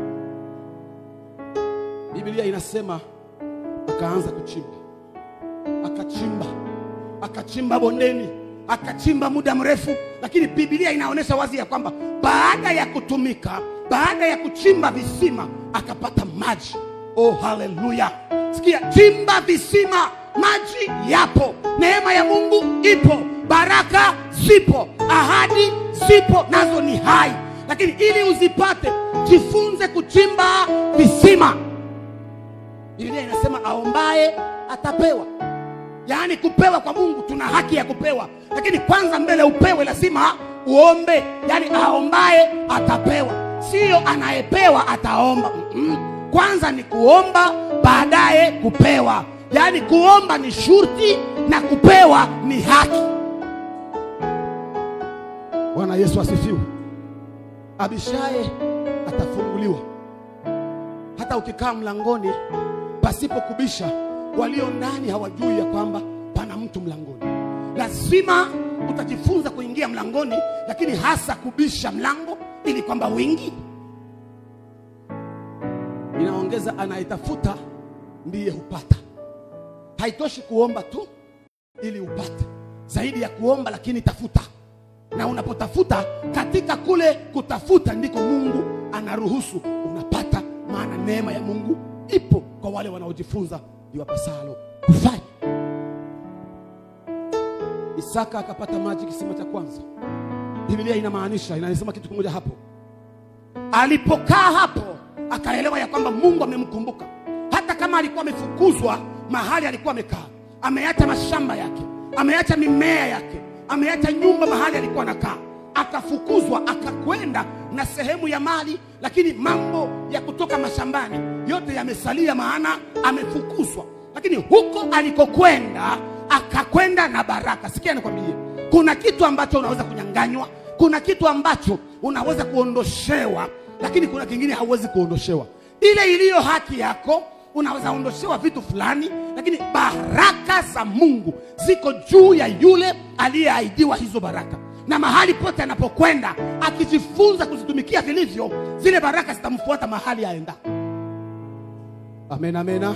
biblia inasema akaanza kuchimba akachimba akachimba bondeni akachimba muda mrefu lakini biblia inaonyesha wazi ya kwamba baada ya kutumika baada ya kuchimba visima akapata maji oh haleluya sikia chimba visima maji yapo neema ya mungu ipo baraka zipo ahadi zipo nazo ni hai lakini ili uzipate jifunze kuchimba visima biblia inasema aombaye atapewa yaani kupewa kwa mungu tuna haki ya kupewa lakini kwanza mbele upewe lazima uombe yaani aombaye atapewa sio anayepewa ataomba Mm-mm. kwanza ni kuomba baadaye kupewa yaani kuomba ni shurti na kupewa ni haki bwana yesu asifiwe abishaye atafunguliwa hata ukikaa mlangoni pasipo kubisha walio ndani hawajui ya kwamba pana mtu mlangoni lazima utajifunza kuingia mlangoni lakini hasa kubisha mlango ili kwamba wingi inaongeza anayetafuta ndiye hupata haitoshi kuomba tu ili upate zaidi ya kuomba lakini tafuta na unapotafuta katika kule kutafuta ndiko mungu anaruhusu unapata maana neema ya mungu ipo kwa wale wanaojifunza liwapasalo kufanya isaka akapata maji kisima cha kwanza biblia inamaanisha inasema kitu kimoja hapo alipokaa hapo akaelewa ya kwamba mungu amemkumbuka hata kama alikuwa amefukuzwa mahali alikuwa amekaa ameacha mashamba yake ameacha mimea yake ameacha nyumba mahali alikuwa anakaa akafukuzwa akakwenda na sehemu ya mali lakini mambo ya kutoka mashambani yote yamesalia maana amefukuzwa lakini huko alikokwenda akakwenda na baraka sikia nikwambie kuna kitu ambacho unaweza kunyanganywa kuna kitu ambacho unaweza kuondoshewa lakini kuna kingine hauwezi kuondoshewa ile iliyo haki yako unaweza ondoshewa vitu fulani lakini baraka za mungu ziko juu ya yule aliyeahidiwa hizo baraka na mahali pote anapokwenda akijifunza kuzitumikia vilivyo zile baraka zitamfuata mahali aenda amen amena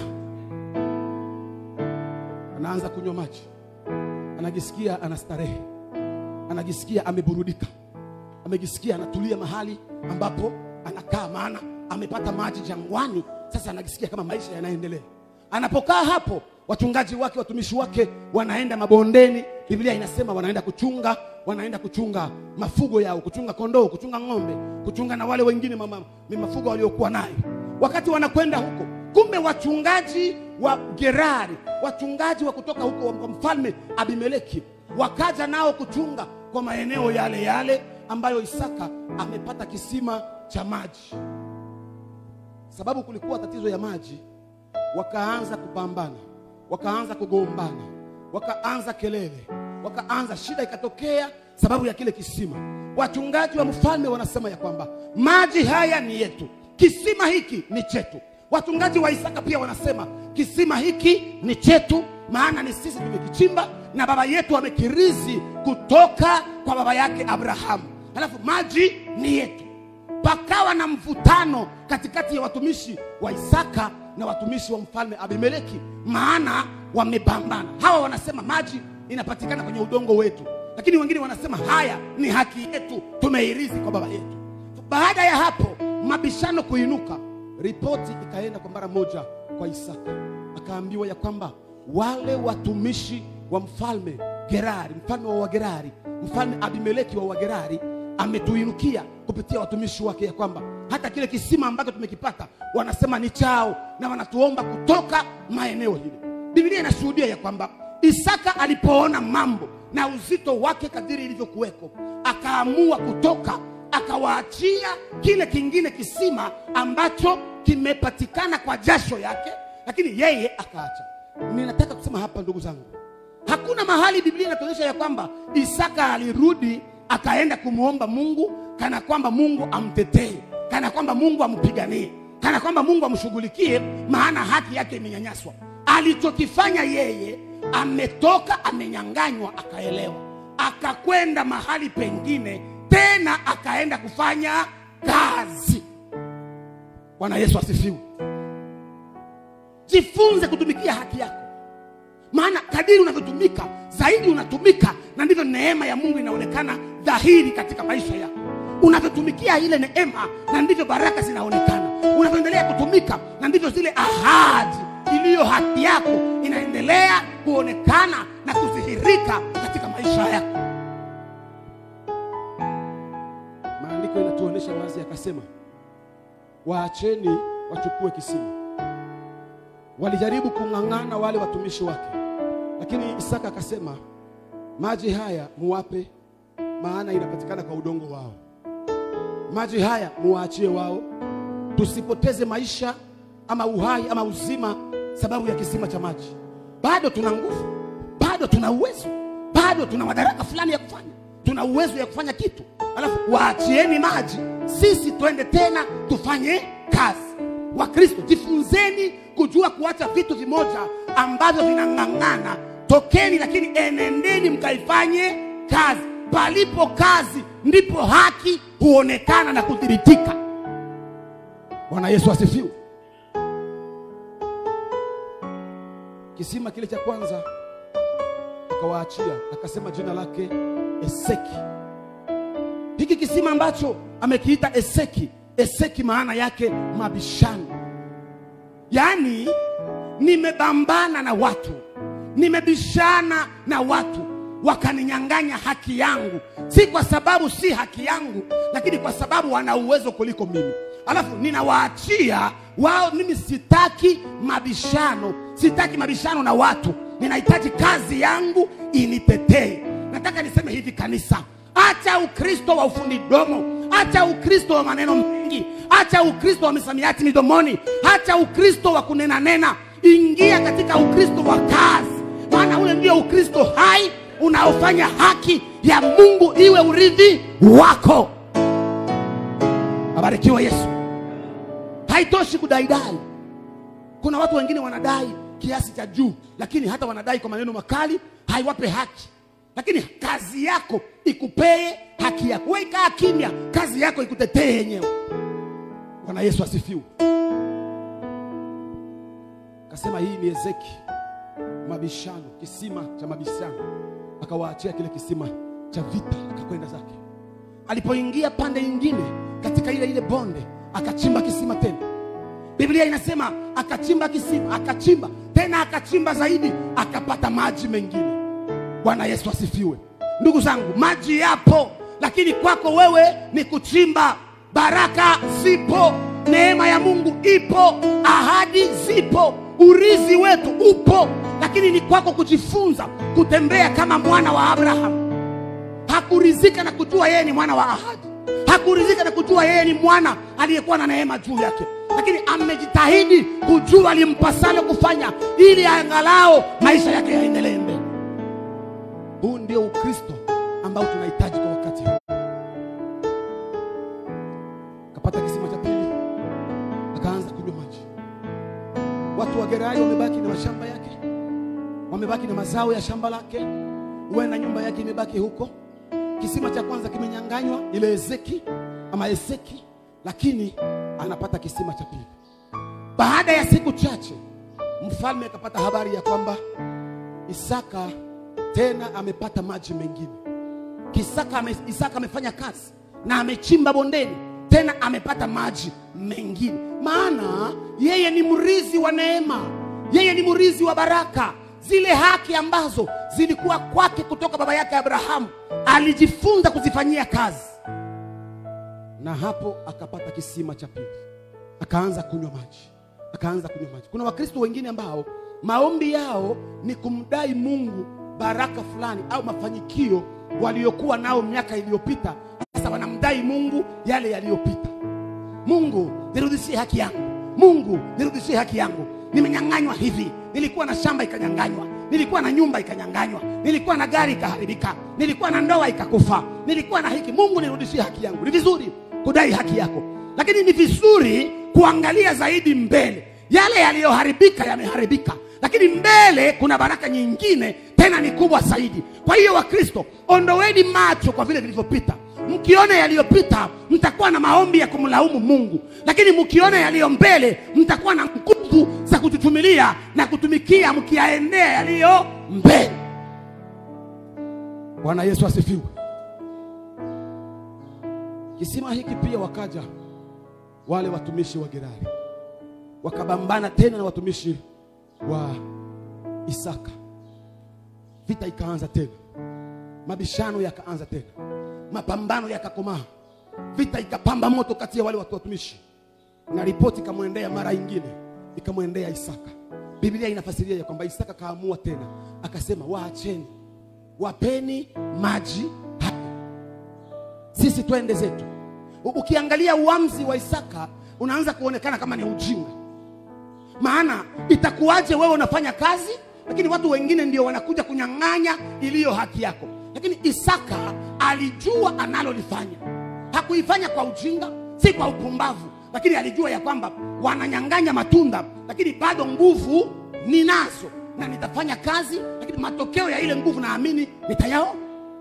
anaanza kunywa maji anajisikia anastarehe anajisikia ameburudika amejisikia anatulia mahali ambapo anakaa maana amepata maji jangwani sasa anajisikia kama maisha yanaendelea anapokaa hapo wachungaji wake watumishi wake wanaenda mabondeni biblia inasema wanaenda kuchunga wanaenda kuchunga mafugo yao kuchunga kondoo kuchunga ng'ombe kuchunga na wale wengine mama, mafugo waliokuwa nayo wakati wanakwenda huko kumbe wachungaji wa gerari wachungaji wa kutoka huko wa mfalme abimeleki wakaja nao kuchunga kwa maeneo yale yale ambayo isaka amepata kisima cha maji sababu kulikuwa tatizo ya maji wakaanza kupambana wakaanza kugombana wakaanza kelele wakaanza shida ikatokea sababu ya kile kisima wachungaji wa mfalme wanasema ya kwamba maji haya ni yetu kisima hiki ni chetu wachungaji wa isaka pia wanasema kisima hiki ni chetu maana ni sisi tumekichimba na baba yetu amekirizi kutoka kwa baba yake abrahamu halafu maji ni yetu pakawa na mvutano katikati ya watumishi wa isaka na watumishi wa mfalme abimeleki maana wamepambana hawa wanasema maji inapatikana kwenye udongo wetu lakini wengine wanasema haya ni haki yetu tumeirithi kwa baba yetu baada ya hapo mabishano kuinuka ripoti ikaenda kwa mara moja kwa isaka akaambiwa ya kwamba wale watumishi wa mfalme gerari mfalme wa wagerari mfalme abimeleki wa wagerari ametuinukia kupitia watumishi wake ya kwamba hata kile kisima ambacho tumekipata wanasema ni chao na wanatuomba kutoka maeneo hili biblia inashuhudia ya kwamba isaka alipoona mambo na uzito wake kadiri ilivyokuweko akaamua kutoka akawaachia kile kingine kisima ambacho kimepatikana kwa jasho yake lakini yeye akaacha ninataka kusema hapa ndugu zangu hakuna mahali biblia inatuonyesha ya kwamba isaka alirudi akaenda kumwomba mungu kana kwamba mungu amtetee kana kwamba mungu ampiganie kana kwamba mungu amshughulikie maana haki yake imenyanyaswa alichokifanya yeye ametoka amenyanganywa akaelewa akakwenda mahali pengine tena akaenda kufanya kazi bwana yesu asifiwe jifunze kutumikia haki yako maana kadiri unavyotumika zaidi unatumika na ndivyo neema ya mungu inaonekana dhahiri katika maisha yako unavyotumikia ile neema na ndivyo baraka zinaonekana unavyoendelea kutumika na ndivyo zile ahadi iliyo haki yako inaendelea kuonekana na kudhihirika katika maisha yako maandiko inatuonyesha wazi akasema waacheni wachukue kisima walijaribu kung'ang'ana wale watumishi wake lakini isaka akasema maji haya muwape maana inapatikana kwa udongo wao maji haya muwaachie wao tusipoteze maisha ama uhai ama uzima sababu ya kisima cha maji bado tuna nguvu bado tuna uwezo bado tuna madaraka fulani ya kufanya tuna uwezo ya kufanya kitu alafu waachieni maji sisi twende tena tufanye kazi wakristo jifunzeni kujua kuacha vitu vimoja ambavyo vinang'ang'ana tokeni lakini enendeni mkaifanye kazi palipo kazi ndipo haki huonekana na kudhibitika bwana yesu asifiwe kisima kile cha kwanza akawaachia akasema jina lake eseki hiki kisima ambacho amekiita eseki eseki maana yake mabishano yaani nimebambana na watu nimebishana na watu wakaninyang'anya haki yangu si kwa sababu si haki yangu lakini kwa sababu wana uwezo kuliko mimi alafu ninawaachia wao mimi sitaki mabishano sitaki mabishano na watu ninahitaji kazi yangu initetee nataka niseme hivi kanisa acha ukristo wa ufundi domo acha ukristo wa maneno mengi acha ukristo wa misamiati midomoni acha ukristo wa kunena nena ingia katika ukristo wa kazi maana ule ndio ukristo hai unaofanya haki ya mungu iwe urithi wako abarikiwa yesu haitoshi kudaidai kuna watu wengine wanadai kiasi cha juu lakini hata wanadai kwa maneno makali haiwape haki lakini kazi yako ikupee haki yako we kaa kimya kazi yako ikutetee yenyewe bwana yesu asifiwe akasema hii ni ezeki mabishano kisima cha mabishano akawaachia kile kisima cha vita akakwenda zake alipoingia pande nyingine katika ile ile bonde akachimba kisima tena biblia inasema akachimba kisima akachimba tena akachimba zaidi akapata maji mengine bwana yesu asifiwe ndugu zangu maji yapo lakini kwako wewe ni kuchimba baraka zipo neema ya mungu ipo ahadi zipo urizi wetu upo lakini ni kwako kujifunza kutembea kama mwana wa abrahamu hakurizika na kujua yeye ni mwana wa ahadi hakurizika na kujua yeye ni mwana aliyekuwa na neema juu yake lakini amejitahidi kujua limpasalo kufanya ili angalao maisha yake yaendelee mbele huu ndio ukristo ambao tunahitaji kwa wakati huu akapata kisima cha pili akaanza kunywa maji watu wa gerai wamebaki na mashamba yake wamebaki na mazao ya shamba lake huenda nyumba yake imebaki huko kisima cha kwanza kimenyanganywa ile ezeki ama eseki lakini anapata kisima cha pili baada ya siku chache mfalme akapata habari ya kwamba isaka tena amepata maji mengine Kisaka ame, isaka amefanya kazi na amechimba bondeni tena amepata maji mengine maana yeye ni mrizi wa neema yeye ni mrizi wa baraka zile haki ambazo zilikuwa kwake kutoka baba yake abrahamu alijifunza kuzifanyia kazi na hapo akapata kisima cha pili akaanza kunywa maji akaanza kunywa maji kuna wakristo wengine ambao maombi yao ni kumdai mungu baraka fulani au mafanikio waliokuwa nao miaka iliyopita sasa wanamdai mungu yale yaliyopita mungu nirudishie haki yangu mungu nirudishie haki yangu nimenyang'anywa hivi nilikuwa na shamba ikanyang'anywa nilikuwa na nyumba ikanyang'anywa nilikuwa na gari ikaharibika nilikuwa na ndoa ikakufa nilikuwa na hiki mungu nirudishie haki yangu ni vizuri kudai haki yako lakini ni vizuri kuangalia zaidi mbele yale yaliyoharibika yameharibika lakini mbele kuna baraka nyingine tena ni kubwa zaidi kwa hiyo wakristo ondoweni macho kwa vile vilivyopita mkiona yaliyopita mtakuwa na maombi ya kumlaumu mungu lakini mkiona yaliyo mbele mtakuwa na nguvu za kututumilia na kutumikia mkiyaendea yaliyo mbele bwana yesu asifiwe kisima hiki pia wakaja wale watumishi wa gerari wakabambana tena na watumishi wa isaka vita ikaanza tena mabishano yakaanza tena mapambano yakakomaa vita ikapamba moto kati ya wale watu watumishi na ripoti ikamwendea mara ingine ikamwendea isaka biblia inafasiria ya kwamba isaka kaamua tena akasema waacheni wapeni maji haya sisi twende zetu U- ukiangalia uamzi wa isaka unaanza kuonekana kama ni ujinga maana itakuwaje wewe unafanya kazi lakini watu wengine ndio wanakuja kunyang'anya iliyo haki yako lakini isaka alijua analolifanya hakuifanya kwa ujinga si kwa upumbavu lakini alijua ya kwamba wananyang'anya matunda lakini bado nguvu ninazo na nitafanya kazi lakini matokeo ya ile nguvu naamini nitayaona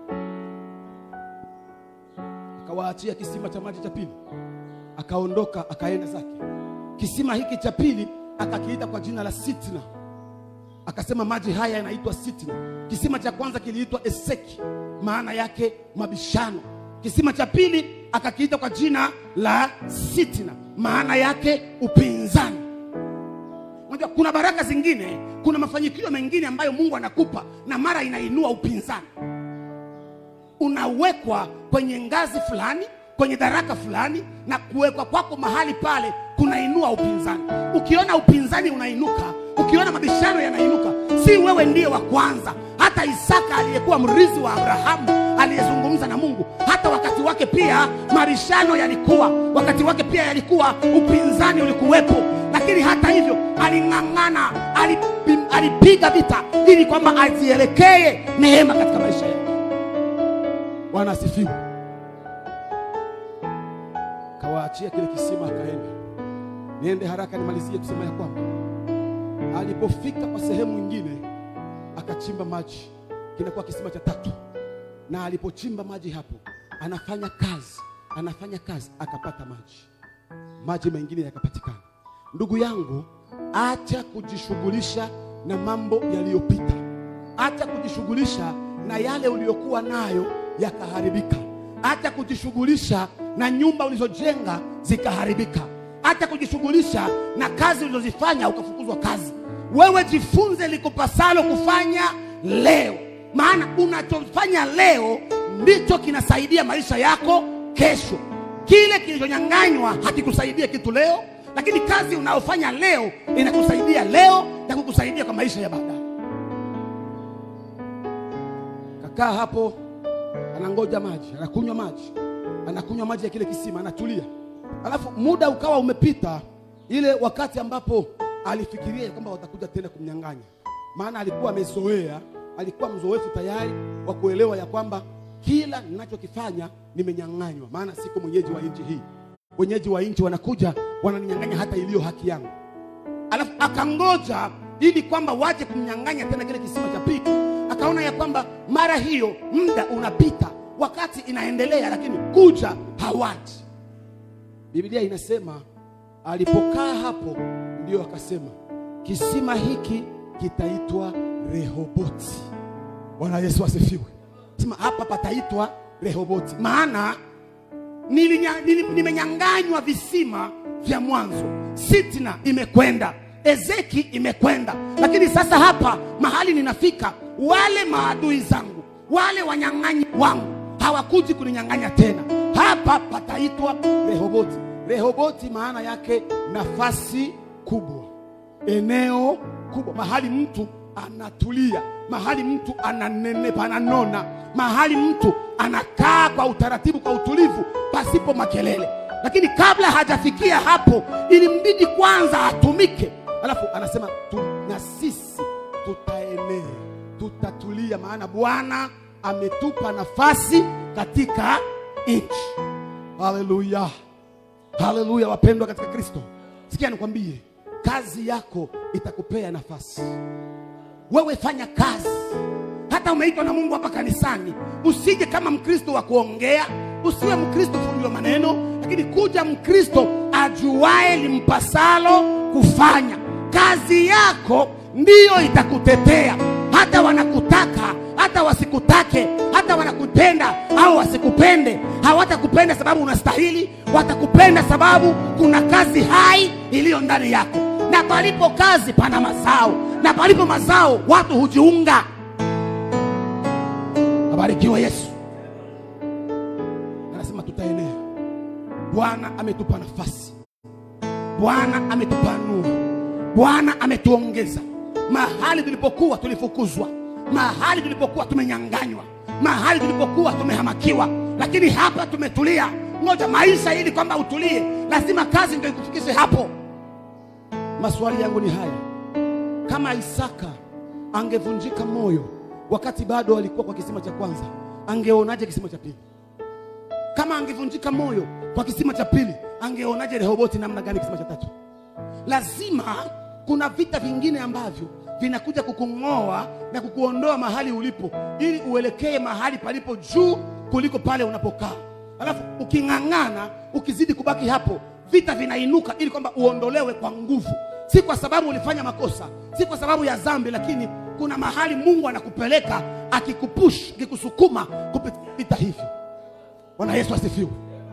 akawaachia kisima cha maji cha pili akaondoka akaenda zake kisima hiki cha pili akakiita kwa jina la sitna akasema maji haya yanaitwa Sitna. Kisima cha kwanza kiliitwa Eseki, maana yake mabishano. Kisima cha pili akakiita kwa jina la Sitna, maana yake upinzani. Unajua kuna baraka zingine, kuna mafanikio mengine ambayo Mungu anakupa na mara inainua upinzani. Unawekwa kwenye ngazi fulani, kwenye daraka fulani, na kuwekwa kwako mahali pale kunainua upinzani. Ukiona upinzani unainuka, ukiona mabishano yanainuka, si wewe ndiye wa kwanza. Hata Isaka aliyekuwa mrithi wa Abrahamu aliyezungumza na Mungu, hata wakati wake pia mabishano yalikuwa, wakati wake pia yalikuwa, upinzani ulikuwepo, lakini hata hivyo aling'ang'ana, alipi- alipiga vita ili kwamba azielekee neema katika maisha yake. Bwana asifiwe. Kawaachia kile kisima akaenda. Niende haraka nimalizie kusema ya kwamba alipofika kwa sehemu nyingine akachimba maji, kinakuwa kisima cha tatu, na alipochimba maji hapo, anafanya kazi, anafanya kazi, akapata maji, maji mengine yakapatikana. Ndugu yangu, acha kujishughulisha na mambo yaliyopita, acha kujishughulisha na yale uliyokuwa nayo yakaharibika, acha kujishughulisha na nyumba ulizojenga zikaharibika, acha kujishughulisha na kazi ulizozifanya ukafukuzwa kazi. Wewe jifunze likupasalo kufanya leo, maana unachofanya leo ndicho kinasaidia maisha yako kesho. Kile kilichonyang'anywa hakikusaidia kitu leo, lakini kazi unayofanya leo inakusaidia leo na kukusaidia kwa maisha ya baadaye. Kakaa hapo, anangoja maji, anakunywa maji, anakunywa maji ya kile kisima, anatulia. Alafu muda ukawa umepita, ile wakati ambapo alifikiria kwamba watakuja tena kumnyang'anya, maana alikuwa amezoea, alikuwa mzoefu tayari wa kuelewa ya kwamba kila ninachokifanya nimenyang'anywa, maana siko mwenyeji wa nchi hii. Wenyeji wa nchi wanakuja wananinyang'anya hata iliyo haki yangu. Alafu akangoja ili kwamba waje kumnyang'anya tena kile kisima cha pili. Akaona ya kwamba mara hiyo muda unapita, wakati inaendelea, lakini kuja hawaji. Biblia inasema alipokaa hapo, ndio akasema kisima hiki kitaitwa Rehoboti. Bwana Yesu asifiwe. Sema hapa pataitwa Rehoboti, maana nilinya- nili- nimenyang'anywa visima vya mwanzo. Sitna imekwenda, Ezeki imekwenda, lakini sasa hapa mahali ninafika, wale maadui zangu, wale wanyang'anyi wangu hawakuji kuninyang'anya tena. Hapa pataitwa Rehoboti. Rehoboti maana yake nafasi kubwa, eneo kubwa, mahali mtu anatulia, mahali mtu ananenepa, ananona, mahali mtu anakaa kwa utaratibu, kwa utulivu, pasipo makelele. Lakini kabla hajafikia hapo, ilimbidi kwanza atumike, alafu anasema tu, na sisi tutaenea, tutatulia, maana Bwana ametupa nafasi katika nchi. Haleluya, haleluya, wapendwa katika Kristo. Sikia nikwambie, kazi yako itakupea nafasi. Wewe fanya kazi, hata umeitwa na Mungu hapa kanisani, usije kama Mkristo wa kuongea, usiwe Mkristo fundi wa maneno, lakini kuja Mkristo ajuae limpasalo kufanya. Kazi yako ndiyo itakutetea, hata wanakutaka hata wasikutake, hata wanakupenda au wasikupende, hawatakupenda sababu unastahili, watakupenda sababu kuna kazi hai iliyo ndani yako, na palipo kazi pana mazao, na palipo mazao watu hujiunga. Abarikiwe Yesu. Anasema tutaenea. Bwana ametupa nafasi, Bwana ametupanua, Bwana ametuongeza mahali tulipokuwa tulifukuzwa mahali tulipokuwa tumenyanganywa, mahali tulipokuwa tumehamakiwa, lakini hapa tumetulia. Ngoja maisha, ili kwamba utulie, lazima kazi ndio ikufikishe hapo. Maswali yangu ni haya: kama Isaka angevunjika moyo wakati bado alikuwa kwa kisima cha kwanza, angeonaje kisima cha pili? Kama angevunjika moyo kwa kisima cha pili, angeonaje Rehoboti namna gani kisima cha tatu? Lazima kuna vita vingine ambavyo vinakuja kukung'oa na kukuondoa mahali ulipo ili uelekee mahali palipo juu kuliko pale unapokaa. Alafu uking'ang'ana, ukizidi kubaki hapo, vita vinainuka ili kwamba uondolewe kwa nguvu. si kwa sababu ulifanya makosa si kwa sababu ya dhambi lakini kuna mahali mungu anakupeleka akikupush akikusukuma kupita hivyo bwana yesu asifiwe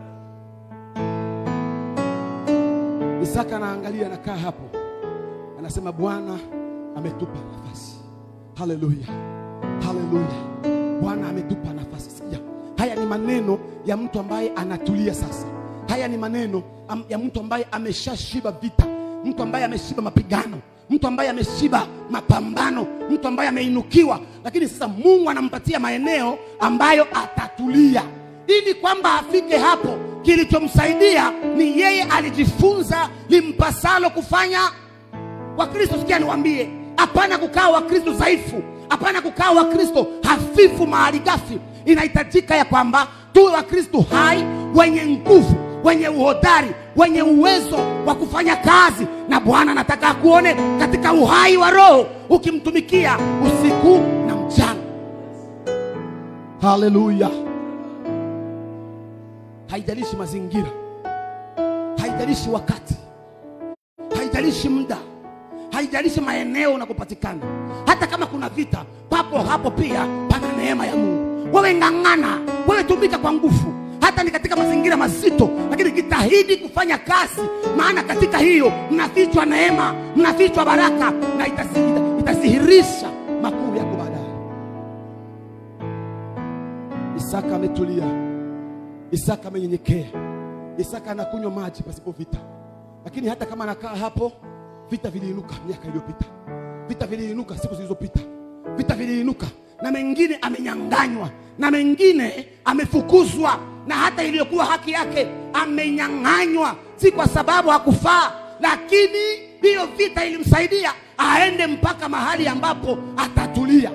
isaka anaangalia anakaa hapo anasema bwana ametupa nafasi haleluya haleluya bwana ametupa nafasi sikia haya ni maneno ya mtu ambaye anatulia sasa haya ni maneno am- ya mtu ambaye ameshashiba vita mtu ambaye ameshiba mapigano mtu ambaye ameshiba mapambano mtu ambaye ameinukiwa lakini sasa mungu anampatia maeneo ambayo atatulia ili kwamba afike hapo kilichomsaidia ni yeye alijifunza limpasalo kufanya wakristo sikia niwambie hapana kukaa wakristo dhaifu hapana kukaa wakristo hafifu mahali gafi inahitajika ya kwamba tuwe wakristo hai wenye nguvu wenye uhodari wenye uwezo wa kufanya kazi na bwana anataka akuone katika uhai wa roho ukimtumikia usiku na mchana haleluya haijalishi mazingira haijalishi wakati haijalishi muda haijalishi maeneo unakopatikana hata kama kuna vita papo hapo pia pana neema ya mungu wewe ng'ang'ana wewe tumika kwa nguvu hata ni katika mazingira mazito lakini jitahidi kufanya kazi maana katika hiyo mnafichwa neema mnafichwa baraka na itasi- ita- itasihirisha makuu yako baadaye isaka ametulia isaka amenyenyekea isaka anakunywa maji pasipo vita lakini hata kama anakaa hapo vita viliinuka miaka iliyopita vita viliinuka siku zilizopita vita viliinuka na mengine amenyanganywa na mengine amefukuzwa na hata iliyokuwa haki yake amenyang'anywa si kwa sababu hakufaa lakini hiyo vita ilimsaidia aende mpaka mahali ambapo atatulia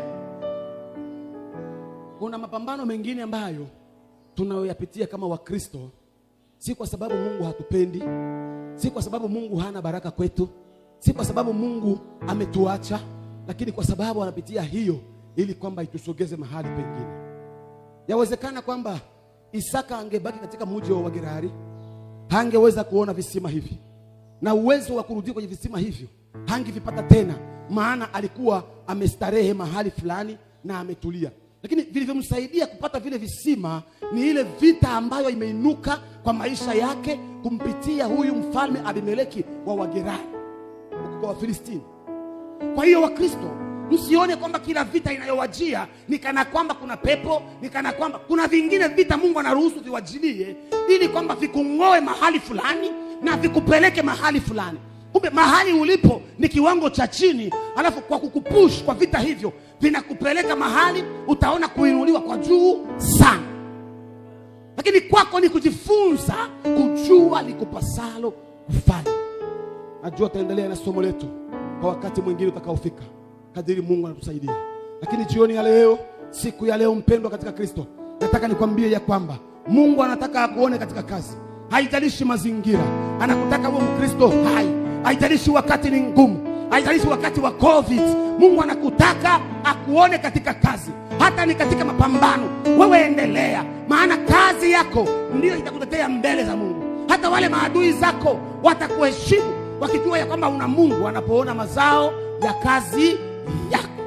kuna mapambano mengine ambayo tunayoyapitia kama wakristo si kwa sababu mungu hatupendi si kwa sababu mungu hana baraka kwetu si kwa sababu mungu ametuacha lakini kwa sababu anapitia hiyo ili kwamba itusogeze mahali pengine yawezekana kwamba isaka angebaki katika mji wa wagerari hangeweza kuona visima hivi na uwezo wa kurudia kwenye visima hivyo hangevipata tena maana alikuwa amestarehe mahali fulani na ametulia lakini vilivyomsaidia kupata vile visima ni ile vita ambayo imeinuka kwa maisha yake kumpitia huyu mfalme abimeleki wa wagerari huko kwa wafilistini kwa hiyo wakristo msione kwamba kila vita inayowajia ni kana kwamba kuna pepo ni kana kwamba kuna vingine vita mungu anaruhusu viwajilie ili kwamba vikung'oe mahali fulani na vikupeleke mahali fulani kumbe mahali ulipo ni kiwango cha chini alafu kwa kukupush kwa vita hivyo vinakupeleka mahali utaona kuinuliwa kwa juu sana lakini kwako ni kujifunza kujua likupasalo kufanya najua taendelea na somo letu kwa wakati mwingine utakaofika kadiri mungu anatusaidia lakini jioni ya leo siku ya leo mpendwa katika kristo nataka nikwambie ya kwamba mungu anataka akuone katika kazi haijalishi mazingira anakutaka uwe mkristo hai haijalishi wakati ni ngumu haijalishi wakati wa covid mungu anakutaka akuone katika kazi hata ni katika mapambano wewe endelea maana kazi yako ndiyo itakutetea mbele za mungu hata wale maadui zako watakuheshimu wakijua ya kwamba una mungu wanapoona mazao ya kazi yako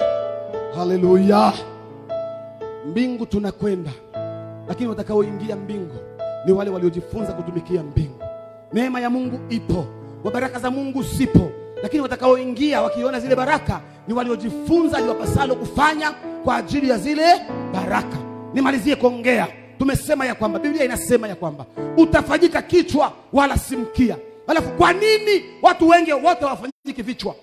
haleluya mbingu tunakwenda lakini watakaoingia mbingu ni wale waliojifunza kutumikia mbingu neema ya mungu ipo wa baraka za mungu zipo lakini watakaoingia wakiona zile baraka ni waliojifunza liwapasalo kufanya kwa ajili ya zile baraka nimalizie kuongea tumesema ya kwamba biblia inasema ya kwamba utafanyika kichwa wala si mkia alafu kwa nini watu wengi wote hawafanyiki vichwa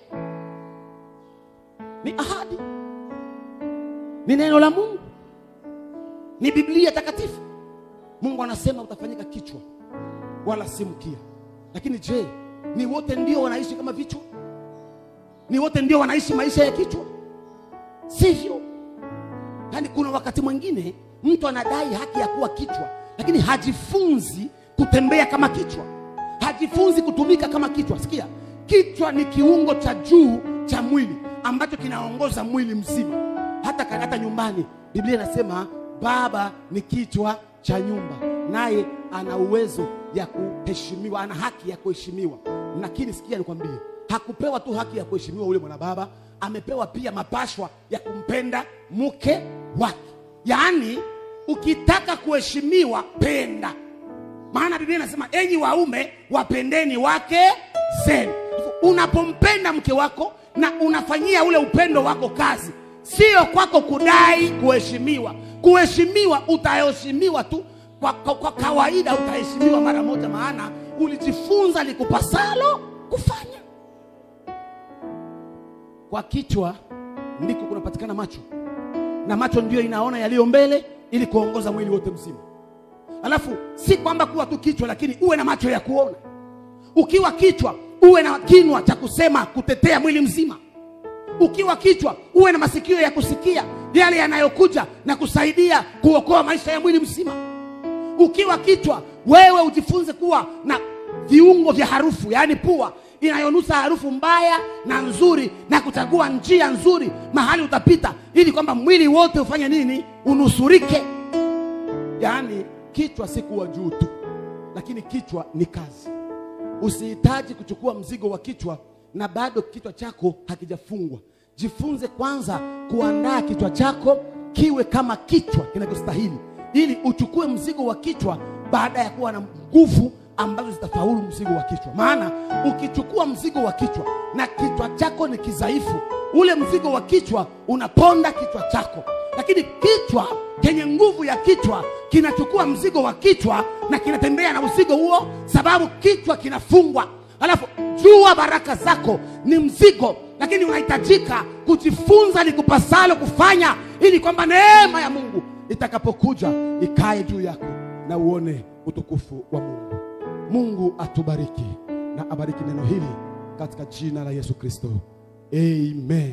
ni ahadi ni neno la mungu ni biblia takatifu mungu anasema utafanyika kichwa wala si mkia lakini je ni wote ndio wanaishi kama vichwa ni wote ndio wanaishi maisha ya kichwa sivyo yaani kuna wakati mwingine mtu anadai haki ya kuwa kichwa lakini hajifunzi kutembea kama kichwa hajifunzi kutumika kama kichwa sikia kichwa ni kiungo cha juu cha mwili ambacho kinaongoza mwili mzima hata, hata nyumbani biblia inasema baba ni kichwa cha nyumba naye ana uwezo ya kuheshimiwa ana haki ya kuheshimiwa lakini sikia nikwambie hakupewa tu haki ya kuheshimiwa ule mwanababa amepewa pia mapashwa ya kumpenda mke wake yaani ukitaka kuheshimiwa penda maana biblia inasema enyi waume wapendeni wake zenu unapompenda mke wako na unafanyia ule upendo wako kazi sio kwako kudai kuheshimiwa kuheshimiwa utaheshimiwa tu kwa, kwa, kwa kawaida utaheshimiwa mara moja maana ulijifunza likupasalo kufanya kwa kichwa ndiko kunapatikana macho na macho ndio inaona yaliyo mbele ili kuongoza mwili wote mzima alafu si kwamba kuwa tu kichwa lakini uwe na macho ya kuona ukiwa kichwa uwe na kinwa cha kusema kutetea mwili mzima ukiwa kichwa uwe na masikio ya kusikia yale yanayokuja na kusaidia kuokoa maisha ya mwili mzima ukiwa kichwa wewe ujifunze kuwa na viungo vya harufu yaani pua inayonusa harufu mbaya na nzuri na kuchagua njia nzuri mahali utapita ili kwamba mwili wote ufanye nini unusurike yaani kichwa si kuwa juu tu lakini kichwa ni kazi usihitaji kuchukua mzigo wa kichwa na bado kichwa chako hakijafungwa jifunze kwanza kuandaa kichwa chako kiwe kama kichwa kinachostahili ili uchukue mzigo wa kichwa baada ya kuwa na nguvu ambazo zitafaulu mzigo wa kichwa maana ukichukua mzigo wa kichwa na kichwa chako ni kidhaifu ule mzigo wa kichwa unaponda kichwa chako lakini kichwa chenye nguvu ya kichwa kinachukua mzigo wa kichwa na kinatembea na mzigo huo sababu kichwa kinafungwa alafu jua baraka zako ni mzigo lakini unahitajika kujifunza likupasalo kufanya ili kwamba neema ya mungu itakapokuja ikae juu yako na uone utukufu wa mungu mungu atubariki na abariki neno hili katika jina la yesu kristo amen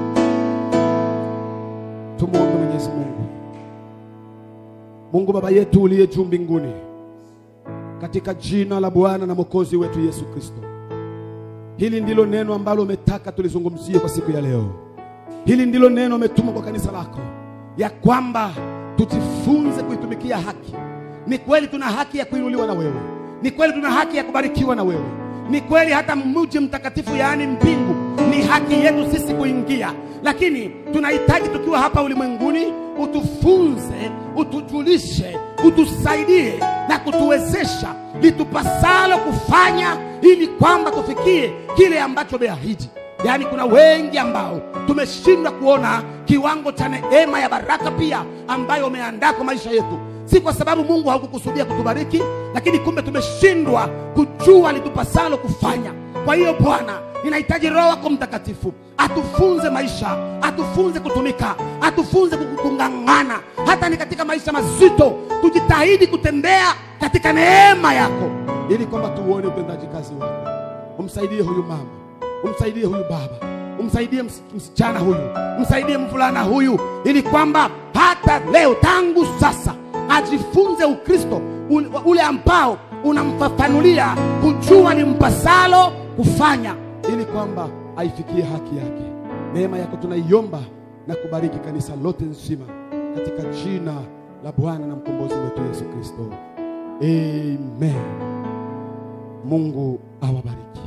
tumwombe mwenyezi mungu mungu baba yetu uliye juu mbinguni katika jina la bwana na mwokozi wetu yesu kristo hili ndilo neno ambalo umetaka tulizungumzie kwa siku ya leo hili ndilo neno umetuma kwa kanisa lako ya kwamba tujifunze kuitumikia haki ni kweli tuna haki ya kuinuliwa na wewe ni kweli tuna haki ya kubarikiwa na wewe ni kweli hata mji mtakatifu yaani mbingu ni haki yetu sisi kuingia lakini tunahitaji tukiwa hapa ulimwenguni utufunze utujulishe utusaidie na kutuwezesha litupasalo kufanya ili kwamba tufikie kile ambacho umeahidi yaani kuna wengi ambao tumeshindwa kuona kiwango cha neema ya baraka pia ambayo umeandaa kwa maisha yetu si kwa sababu mungu haukukusudia kutubariki lakini kumbe tumeshindwa kujua litupasalo kufanya kwa hiyo bwana ninahitaji roho wako mtakatifu atufunze maisha atufunze kutumika atufunze kuku- kung'ang'ana hata ni katika maisha mazito tujitahidi kutembea katika neema yako ili kwamba tuuone utendaji kazi wako umsaidie huyu mama umsaidie huyu baba umsaidie ms- msichana huyu msaidie mvulana huyu ili kwamba hata leo tangu sasa ajifunze ukristo ule, ule ambao unamfafanulia kujua ni mpasalo kufanya ili kwamba aifikie haki yake neema yako tunaiomba na kubariki kanisa lote nzima katika jina la bwana na mkombozi wetu yesu kristo amen mungu awabariki